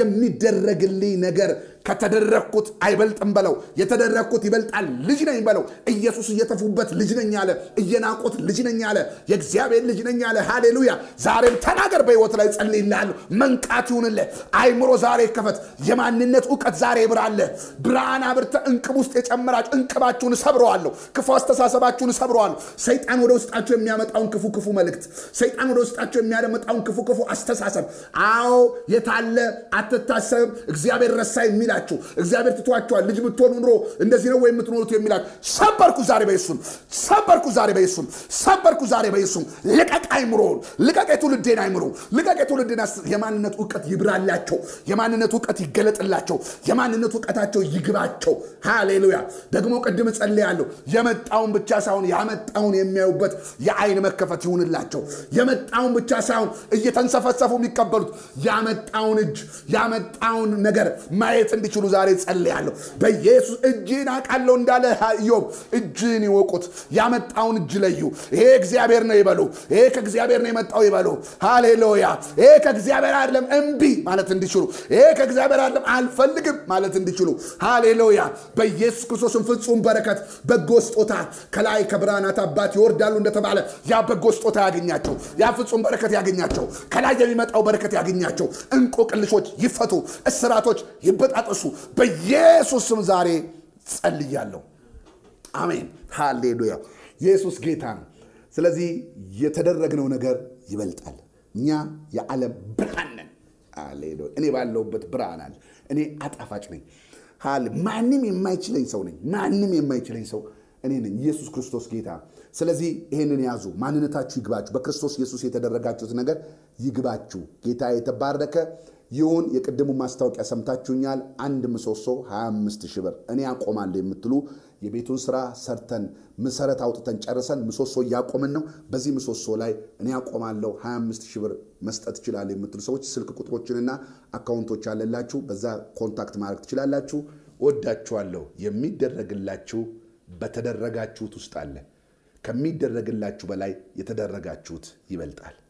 የሚደረግልኝ ነገር ከተደረግኩት አይበልጥም በለው። የተደረግኩት ይበልጣል። ልጅ ነኝ በለው። ኢየሱስ እየተፉበት ልጅ ነኝ አለ። እየናቁት ልጅ ነኝ አለ። የእግዚአብሔር ልጅ ነኝ አለ። ሃሌሉያ። ዛሬም ተናገር። በህይወት ላይ ጸልይልሃለሁ። መንቃት ይሁንልህ። አይምሮ ዛሬ ይከፈት። የማንነት እውቀት ዛሬ ይብራልህ። ብርሃን አብርተህ እንቅብ ውስጥ የጨመራችሁ እንቅባችሁን ሰብረዋለሁ። ክፉ አስተሳሰባችሁን ሰብረዋለሁ። ሰይጣን ወደ ውስጣችሁ የሚያመጣውን ክፉ ክፉ መልእክት፣ ሰይጣን ወደ ውስጣችሁ የሚያመጣውን ክፉ ክፉ አስተሳሰብ አዎ የታለ አትታሰብም እግዚአብሔር ረሳ የሚላችሁ እግዚአብሔር ትቷችኋል ልጅ ብትሆኑ ኑሮ እንደዚህ ነው ወይ የምትኖሩት የሚላችሁ ሰበርኩ ዛሬ በኢየሱስም ሰበርኩ ዛሬ በኢየሱስም ሰበርኩ ዛሬ በኢየሱስም ልቀቅ አይምሮውን ልቀቅ የትውልዴን አይምሮ ልቀቅ የትውልዴን የማንነት እውቀት ይብራላቸው የማንነት እውቀት ይገለጥላቸው የማንነት እውቀታቸው ይግባቸው ሃሌሉያ ደግሞ ቅድም ጸልያለሁ የመጣውን ብቻ ሳይሆን ያመጣውን የሚያዩበት የአይን መከፈት ይሁንላቸው የመጣውን ብቻ ሳይሆን እየተንሰፈሰፉ የሚቀበሉት ያመጣውን እጅ ያመጣውን ነገር ማየት እንዲችሉ ዛሬ ጸልያለሁ። በኢየሱስ እጅን አውቃለሁ እንዳለ ኢዮብ እጅን ይወቁት። ያመጣውን እጅ ለዩ። ይሄ እግዚአብሔር ነው ይበሉ። ይሄ ከእግዚአብሔር ነው የመጣው ይበሉ። ሃሌሉያ። ይሄ ከእግዚአብሔር አይደለም እምቢ ማለት እንዲችሉ፣ ይሄ ከእግዚአብሔር አይደለም አልፈልግም ማለት እንዲችሉ፣ ሃሌሉያ። በኢየሱስ ክርስቶስን ፍጹም በረከት በጎ ስጦታ ከላይ ከብርሃናት አባት ይወርዳሉ እንደተባለ ያ በጎ ስጦታ ያገኛቸው፣ ያ ፍጹም በረከት ያገኛቸው፣ ከላይ የሚመጣው በረከት ያገኛቸው። እንቆቅልሾች ይፈቱ፣ እስራቶች ይበጣጠሱ። በኢየሱስ ስም ዛሬ ጸልያለሁ። አሜን፣ ሃሌሉያ። ኢየሱስ ጌታ ነው። ስለዚህ የተደረግነው ነገር ይበልጣል። እኛ የዓለም ብርሃን ነን። ሃሌሉያ። እኔ ባለሁበት ብርሃን አለ። እኔ አጣፋጭ ነኝ። ሃሌ ማንም የማይችለኝ ሰው ነኝ። ማንም የማይችለኝ ሰው እኔ ነኝ። ኢየሱስ ክርስቶስ ጌታ። ስለዚህ ይህንን ያዙ። ማንነታችሁ ይግባችሁ። በክርስቶስ ኢየሱስ የተደረጋችሁት ነገር ይግባችሁ። ጌታ የተባረከ ይሁን። የቅድሙ ማስታወቂያ ሰምታችሁኛል። አንድ ምሰሶ 25 ሺህ ብር እኔ አቆማለሁ የምትሉ የቤቱን ስራ ሰርተን መሰረት አውጥተን ጨርሰን ምሰሶ እያቆምን ነው። በዚህ ምሰሶ ላይ እኔ አቆማለሁ 25 ሺህ ብር መስጠት ይችላል የምትሉ ሰዎች ስልክ ቁጥሮችንና አካውንቶች አለላችሁ። በዛ ኮንታክት ማድረግ ትችላላችሁ። ወዳችኋለሁ። የሚደረግላችሁ በተደረጋችሁት ውስጥ አለ። ከሚደረግላችሁ በላይ የተደረጋችሁት ይበልጣል።